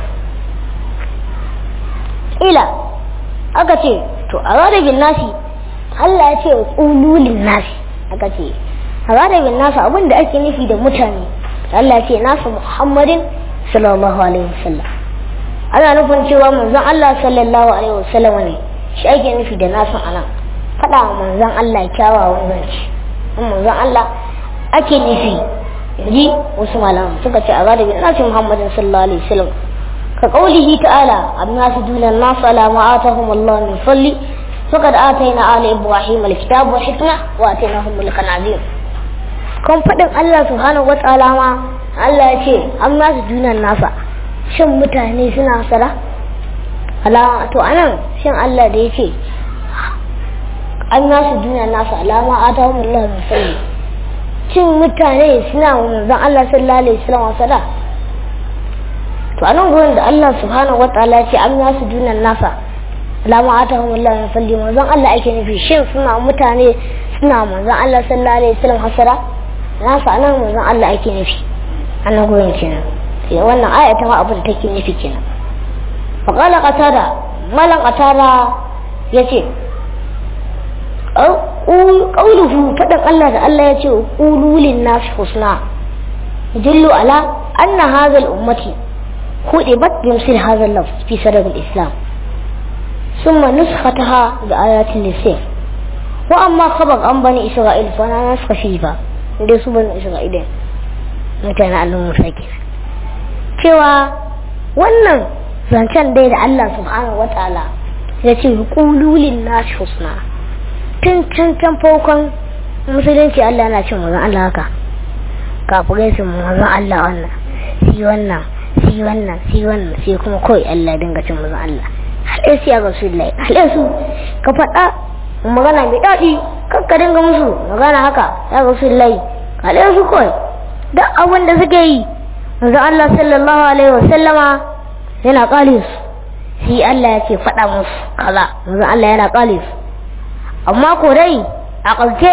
ila aka ce to a radabin nasi Allah ya ce ululin nasi aka ce a radabin nasi abinda ake nufi da mutane Allah ya ce nasu Muhammadin sallallahu alaihi wasallam ana nufin cewa manzon Allah sallallahu alaihi wasallam ne shi ake nufi da nasu anan faɗa wa manzon Allah kyawawan zance manzon Allah ake nufi ji wasu malaman suka ce a radabin nasi Muhammadin sallallahu alaihi wasallam كقوله تعالى الناس دون الناس على ما آتاهم الله من فضل فقد آتينا آل إبراهيم الكتاب والحكمة وآتيناهم ملكا عظيما كم فدن الله سبحانه وتعالى ما الله يشي الناس دون الناس shin mutane suna sala alama to anan shin Allah da yace an nasu duniya nasu alama atahum Allah min fadli shin mutane suna manzon Allah sallallahu alaihi wasallam sala to a nan gurin da Allah subhanahu wataala ce an yasu dunan nasa lama atahum Allah min falli manzon Allah ake nufi shin suna mutane suna manzon Allah sallallahu alaihi wasallam hasara nasa anan manzon Allah ake nufi a nan gurin kenan sai wannan aya ta ma abin da take nufi kenan fa qala qatada malan qatada yace qawluhu fadan Allah da Allah yace qululin nas husna yadullu ala anna hadha al-ummati خطبت بمثل هذا اللفظ في سبب الإسلام ثم نسختها بآيات اللسان وأما خبر عن بني إسرائيل فأنا نسخ فيه ليس بني إسرائيل متى نعلم مساكين cewa wannan zancen dai da Allah subhanahu wa ta'ala ya ce kululin nashi husna tun can can farkon musulunci Allah yana cin mazan Allah haka kafirai su mazan Allah wannan si wannan si wannan si wannan sai kuma kawai Allah dinga cin mazan Allah haɗe su ya rasulullahi haɗe su ka faɗa magana mai daɗi kan ka dinga musu magana haka ya rasulullahi haɗe su kawai duk abin da suke yi manzon Allah sallallahu alaihi wasallama yana ƙale su shi Allah ya ce faɗa musu kaza manzon Allah yana ƙale su amma ko dai a ƙarshe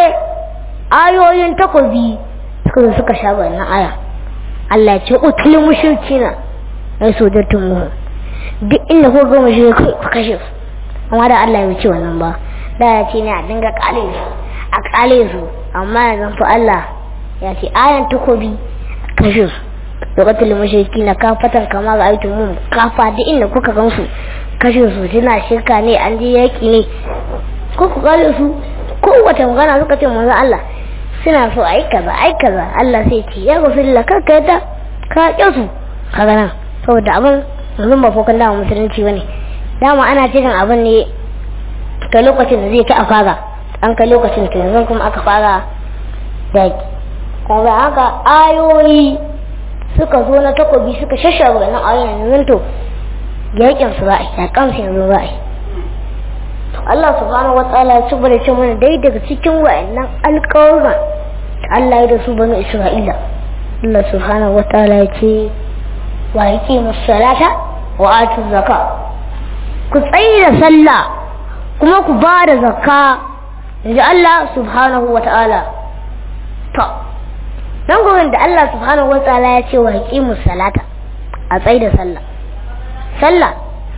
ayoyin takobi suka zo suka sha wannan aya Allah ya ce utul mushrikina ai sojattun mu duk inda ko ga mushrikai ku kashe su amma da Allah ya ce wannan ba da ya ce ne a dinga ƙale su a ƙale su amma yanzu fa Allah ya ce ayan takobi kashe su lokacin mashirki na kafatan kama ga aikin mun kafa da inda kuka gansu kashe su suna shirka ne an je yaki ne ko ku kare su ko wata magana suka ce manzo Allah suna so ai kaza ai kaza Allah sai ce ya rasulullah kar ka yadda ka ƙi su kaga nan saboda abin yanzu ba fokan dama musulunci bane dama ana cikin abin ne ka lokacin da zai ka a fara an kai lokacin to yanzu kuma aka fara yaki kuma haka ayoyi suka zo na takobi suka shashara wannan ayoyin yanzu to yakin su za a yi yakan su yanzu za a yi to Allah subhanahu wataala ya ci bada ce mana dai daga cikin wa'annan alƙawarma da Allah ya da su banu Isra'ila Allah subhanahu wataala ya ce wa yaqimu salata wa atu zakka ku tsayi da sallah kuma ku ba da zakka inji Allah subhanahu wataala to don gurin da Allah subhanahu wa ta'ala ya ce wa haƙimu salata a tsaye da sallah sallah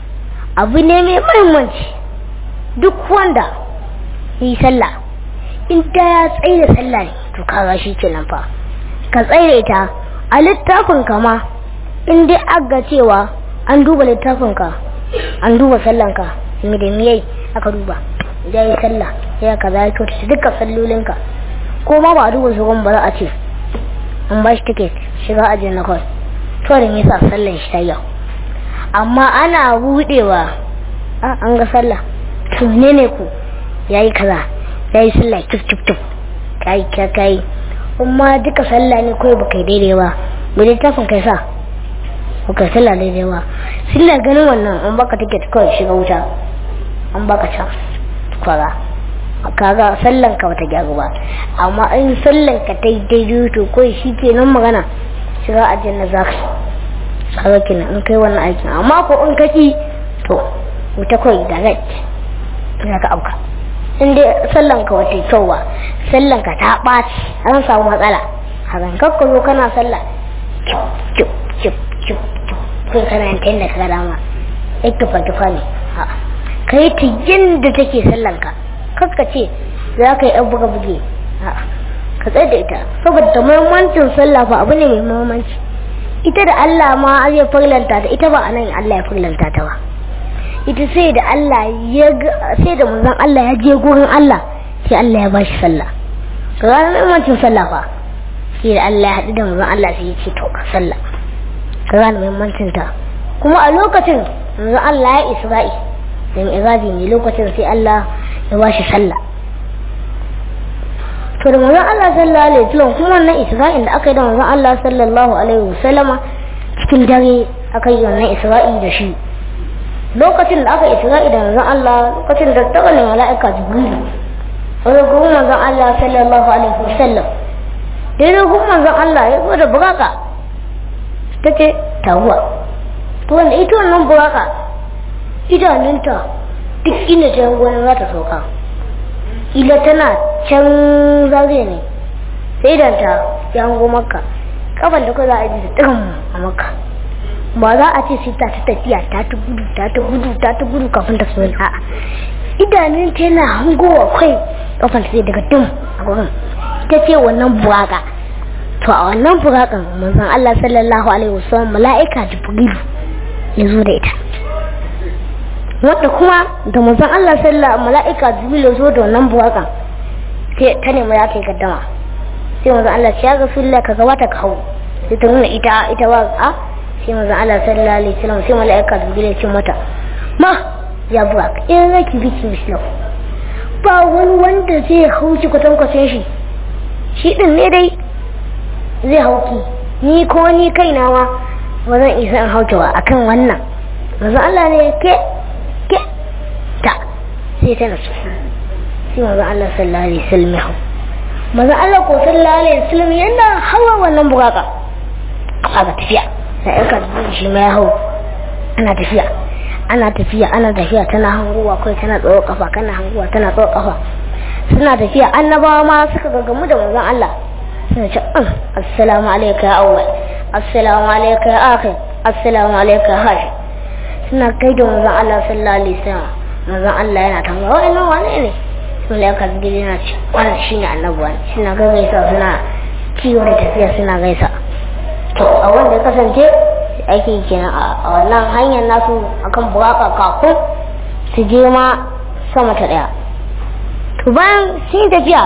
abu ne mai mahimmanci duk wanda yi sallah in ta ya tsaye da sallah ne to kaga shi kenan fa ka tsaye da ita a littafin ka ma in dai aga cewa an duba littafin ka an duba sallan ka me da miyai aka duba ya yi sallah ya kaza ya kyautata dukkan sallolinka ko ma ba a duba su ba za a ce an ba shi tiket shiga ajin na kawai to da me yasa sallan shi ta yau amma ana budewa a an ga sallah to ne ne ku yayi kaza yayi sallah kif kif kif kai kai kai amma duka sallah ne kawai baka daidai ba me littafin kai sa baka sallah daidai ba sallah ganin wannan an baka ticket kawai shiga wuta an baka can kwara kaga sallan ka bata gyaru ba amma in sallan ka ta daidai to kawai shi ke nan magana shiga aljanna za ka kaga kenan in kai wannan aikin amma ko in kaki to wuta kawai direct za ka auka in dai sallan ka wata kyau ba sallan ka ta ɓaci an samu matsala hakan kakka zo kana sallah cip cip cip kai kana yin ta yadda ka dama ya tufa tufa ne ka yi ta yadda take sallan ka kakka ce za ka yi yan buga buge ka tsaye da ita saboda muhimmancin sallah fa abu ne mai muhimmanci ita da Allah ma zai farlanta ta ita ba a nan Allah ya farlanta ta ba ita sai da Allah ya sai da manzon Allah ya je gurin Allah sai Allah ya bashi sallah ga ranar muhimmancin sallah fa sai da Allah ya haɗu da manzon Allah sai ya ce to ka sallah ga ranar muhimmancin ta kuma a lokacin manzon Allah ya Isra'i da mi'raji ne lokacin sai Allah ya bashi sallah to da manzon Allah sallallahu alaihi wasallam kuma wannan Isra'in da aka yi da manzon Allah sallallahu alaihi wasallama cikin dare aka yi wannan Isra'i da shi lokacin da aka isra'i da manzon Allah lokacin da ta wani mala'ika jibril wani gurin manzon Allah sallallahu alaihi wasallam daidai gurin manzon Allah ya zo da buraka ta ce taguwa to wanda ita wannan buraka idanunta duk inda ta yango za ta sauka ila tana can zagaye ne sai idanta ya hango maka kafan da kawai za a ji da tsirin a maka ba za a ce sai ta ta tafiya ta ta gudu ta ta gudu ta ta gudu kafin ta so a'a idanun ta yana hangowa kai kafan ta sai daga dum a gurin ta ce wannan buraka to a wannan burakan manzon Allah sallallahu alaihi wasallam mala'ika jibril ya zo da ita wanda kuma da manzon Allah sallallahu mala'ika jibril ya zo da wannan burakan sai ta nemi ya kai gaddama sai manzon Allah ya ga fillah ka gabata ka hau sai ta nuna ita ita ba a sai manzo Allah sallallahu alaihi wasallam sai malaika jibril ya ce mata ma ya buwa in zaki biki mislau ba wani wanda zai hauki kwatan kwatan shi shi din ne dai zai hauki ni ko ni kaina ma ba zan isa in hauki ba akan wannan manzo Allah ne ke ke ta sai ta nasu sai manzo Allah sallallahu alaihi wasallam ya hau manzo Allah ko sallallahu alaihi wasallam yana hawa wannan bukaka a ga tafiya da ƴarka shi ma ya hau ana tafiya ana tafiya ana tafiya tana hanguwa kai tana tsawo kafa kana hanguwa tana tsawo kafa suna tafiya annabawa ma suka gaggamu da manzon Allah suna ce assalamu alayka ya awwal assalamu alayka ya akhir assalamu alayka ya hashi suna kai da manzon Allah sallallahu alaihi wasallam manzon Allah yana tambaya wa'annan wane ne malaika gidi yana ce wannan shine annabi wani suna gaggaisa suna kiwo da tafiya suna gaisa to a wanda ya kasance aiki kenan a wannan hanyar nasu akan buraka kafin su je ma sama ta daya to bayan sun tafiya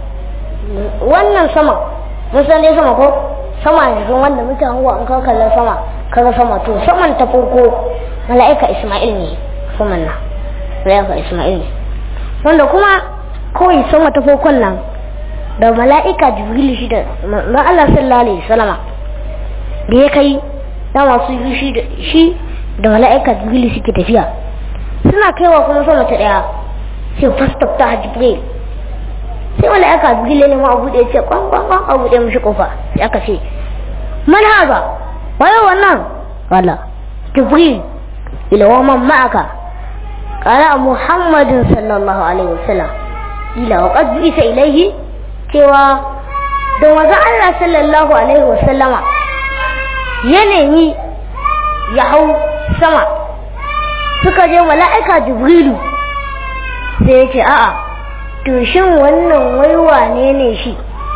wannan sama mun san dai sama ko sama yanzu wanda muke hango an kawo kallon sama kaga sama to saman ta farko mala'ika Isma'il ne saman nan mala'ika Isma'il ne wanda kuma kawai sama ta farkon nan da mala'ika Jibril shi da Allah sallallahu alaihi wasallama da ya kai da masu yi shi da shi da mala'ika jibril suke tafiya suna kaiwa kuma sama ta daya sai fastaf ta jibril sai mala'ika jibril ne ma abu da ya ce kwan kwan kwan abu da mishi kofa sai aka ce man haza waye wannan wala jibril ila wa man ma'aka qala muhammadin sallallahu alaihi wasallam ila wa qad isa ilaihi cewa da manzo Allah sallallahu alaihi wasallama ya nemi ya hau sama suka je mala'ika jibrilu sai ya ce a'a to shin wannan wai wane ne shi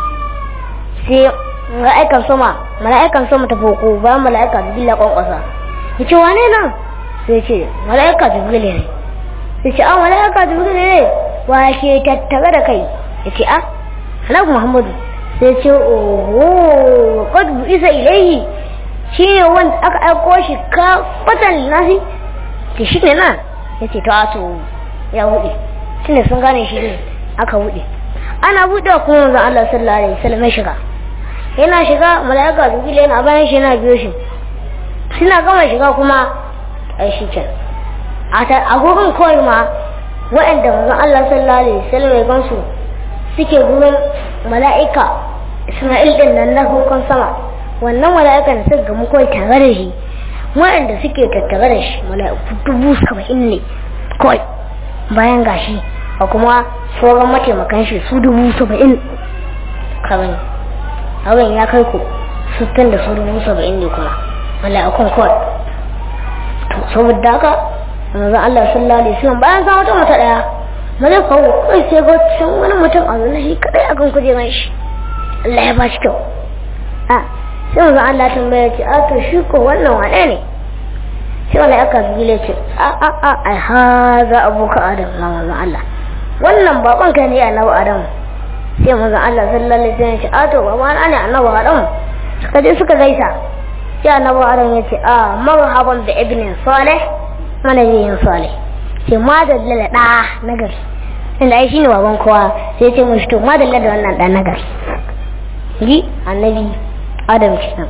sai mala'ikan sama mala'ikan sama ta foko bayan mala'ika jibril ya kwankwasa ya ce wane nan sai ce mala'ika jibril ne ya ce a mala'ika jibril ne wa ke tattare da kai ya ce a halaku muhammadu sai ce oho qad isa ilaihi shi ne wanda aka aiko shi ka fatan nasi ta shi ne nan ya ce ta to ya buɗe shi ne sun gane shi ne aka buɗe ana buɗe kuma wanzan Allah sallallahu alaihi wasallam ya shiga yana shiga mala'ika jibril yana bayan shi yana biyo shi suna gama shiga kuma ai shi ke a gurin kawai ma waɗanda manzon Allah sallallahu alaihi wasallam ya gansu suke gurin mala'ika Isma'il din nan na hukun sama wannan mala'ikan suka gamu kawai tare da shi waɗanda suke tattare da shi mala'iku dubu saba'in ne kawai bayan gashi a kuma sauran mataimakan shi su dubu saba'in kawai abin ya kai ku sittin da su dubu saba'in ne kuma mala'ikun kawai to saboda haka manzon Allah sallallahu alaihi wasallam bayan sa wata mata daya maza kawo kai sai ga can wani mutum a zuwa shi kadai akan kujeran shi Allah ya ba shi kyau a sai manzon Allah tambaya ce a to shi ko wannan wane ne sai wani aka bile ce a a a ai haza abuka adam na manzon Allah wannan baban ka ne annabi adam sai manzon Allah sallallahu alaihi wasallam ce a to baba na ne annabi adam suka je suka gaisa sai annabi adam ya ce a marhaban da ibnin salih mana yin salih sai madalla da ɗa na gari inda ai shine baban kowa sai ce mushi to madalla da wannan ɗan na gari ji annabi adam kenan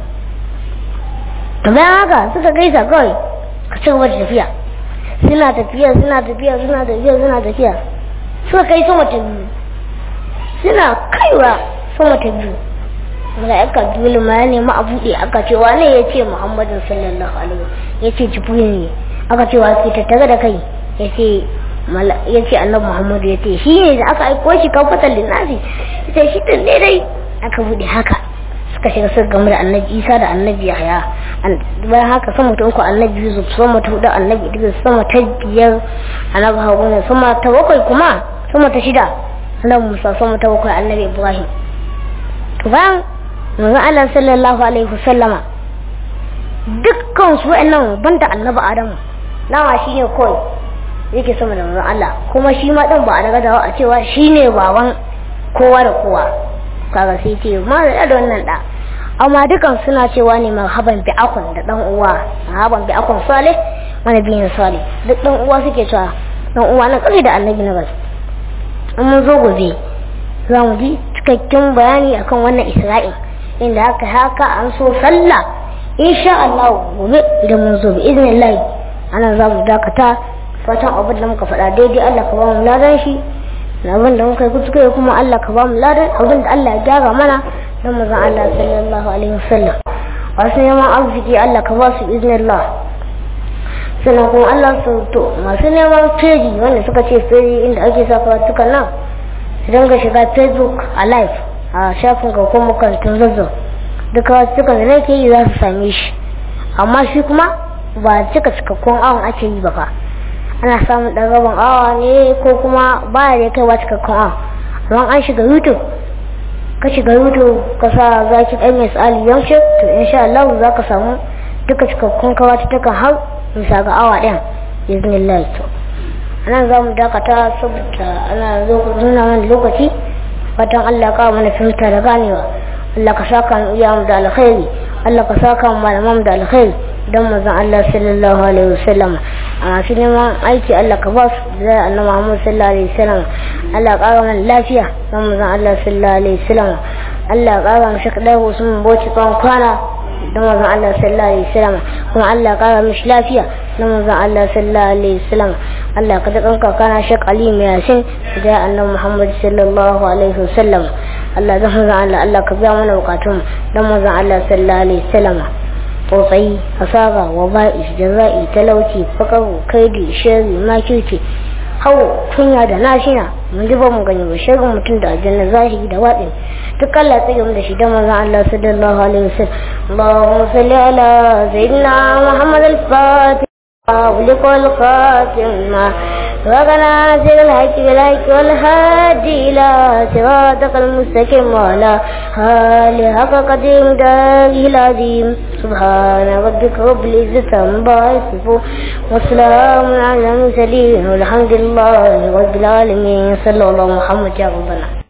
to bayan haka suka gaisa kawai ka ci gaba da tafiya suna tafiya suna tafiya suna tafiya suna tafiya suka kai sama ta biyu suna kaiwa sama ta biyu mala'ika dole ma ya nemi a buɗe aka ce wane ya ce muhammadin sallallahu alaihi ya ce jibril ne aka ce wa ke tattare da kai ya ce ya ce annabi muhammadu ya ce shi ne da aka aiko shi kan fatan linnasi ya ce shi tun ne dai aka buɗe haka suka shiga suka gamu da annabi isa da annabi yahaya bayan haka sama ta uku annabi yusuf sama ta hudu annabi idris sama ta biyar annabi haruna sama ta bakwai kuma sama ta shida annabi musa sama ta bakwai annabi ibrahim to bayan manzon allah sallallahu alaihi wasallama dukkan su wa'annan banda annabi adamu nawa shine kawai yake sama da manzon Allah kuma shi ma dan ba a daga dawo a cewa shine baban kowa da kowa kaga sai ce ma da da wannan da amma dukan suna cewa ne marhaban bi akun da dan uwa marhaban bi akun salih mana biyin salih duk dan uwa suke cewa dan uwa na kare da annabi na bas in mun zo gobe za mu ji cikakken bayani akan wannan isra'il inda haka haka an so sallah insha Allah gobe idan mun zo bi iznillahi ana za mu dakata fatan abin da muka faɗa daidai Allah ka ba mu ladan shi na abin da muka yi kuskure kuma Allah ka ba mu ladan abin da Allah ya gyara mana don mazan Allah sallallahu alaihi wasallam wasu neman arziki Allah ka ba su iznillah sannan kuma Allah su to masu neman peji wanda suka ce peji inda ake sa karatukan nan su dinga shiga facebook a live a shafin ga kuma makarantun zazzau duka suka da nake yi za su same shi amma shi kuma ba cika cikakkun awon ake yi ba fa ana samun ɗan rabin awa ne ko kuma baya da kai ba cikakkun awa amma an shiga youtube ka shiga youtube ka sa zaki ɗan mai tsali yaushe to insha Allah za ka samu duka cikakkun kawata ta kan har bisa ga awa ɗin bismillah to anan za mu dakata saboda ana nuna mana lokaci fatan Allah ka mana fahimta da ganewa Allah ka saka mu iya mu da alkhairi Allah ka saka mu malaman da alkhairi dan manzon Allah sallallahu alaihi wasallam a masu neman aiki Allah ka ba su da annabi Muhammad sallallahu alaihi wasallam Allah ka mana lafiya dan manzon Allah sallallahu alaihi wasallam Allah ka ga mu shi kadai Usman Bauchi kan kwana dan manzon Allah sallallahu alaihi wasallam kuma Allah ka ga mishi lafiya dan manzon Allah sallallahu alaihi wasallam Allah ka dakan ka kana Sheikh Ali mai yasin da annabi Muhammad sallallahu alaihi wasallam Allah zan manzon Allah Allah ka biya mana bukatun dan manzon Allah sallallahu alaihi wasallam tsotsai asara wa ba'is jaza'i talauci fakaru kaidi shari makirci hau kunya da nashina mun ji ba mu gani ba shirin mutum da aljanna zahiri da waɗin duk Allah ya tsage mu da shi da manzon Allah sallallahu alaihi wasallam Allahumma salli ala sayyidina Muhammad al-Fatih ولق الخاتم وغنى سر الحق بالحق والهادي إلى صراطك المستقيم وعلى آل حق قديم داره العظيم سبحان ربك رب العزة عما يصفون وسلام على المرسلين والحمد لله رب العالمين صلى الله محمد يا ربنا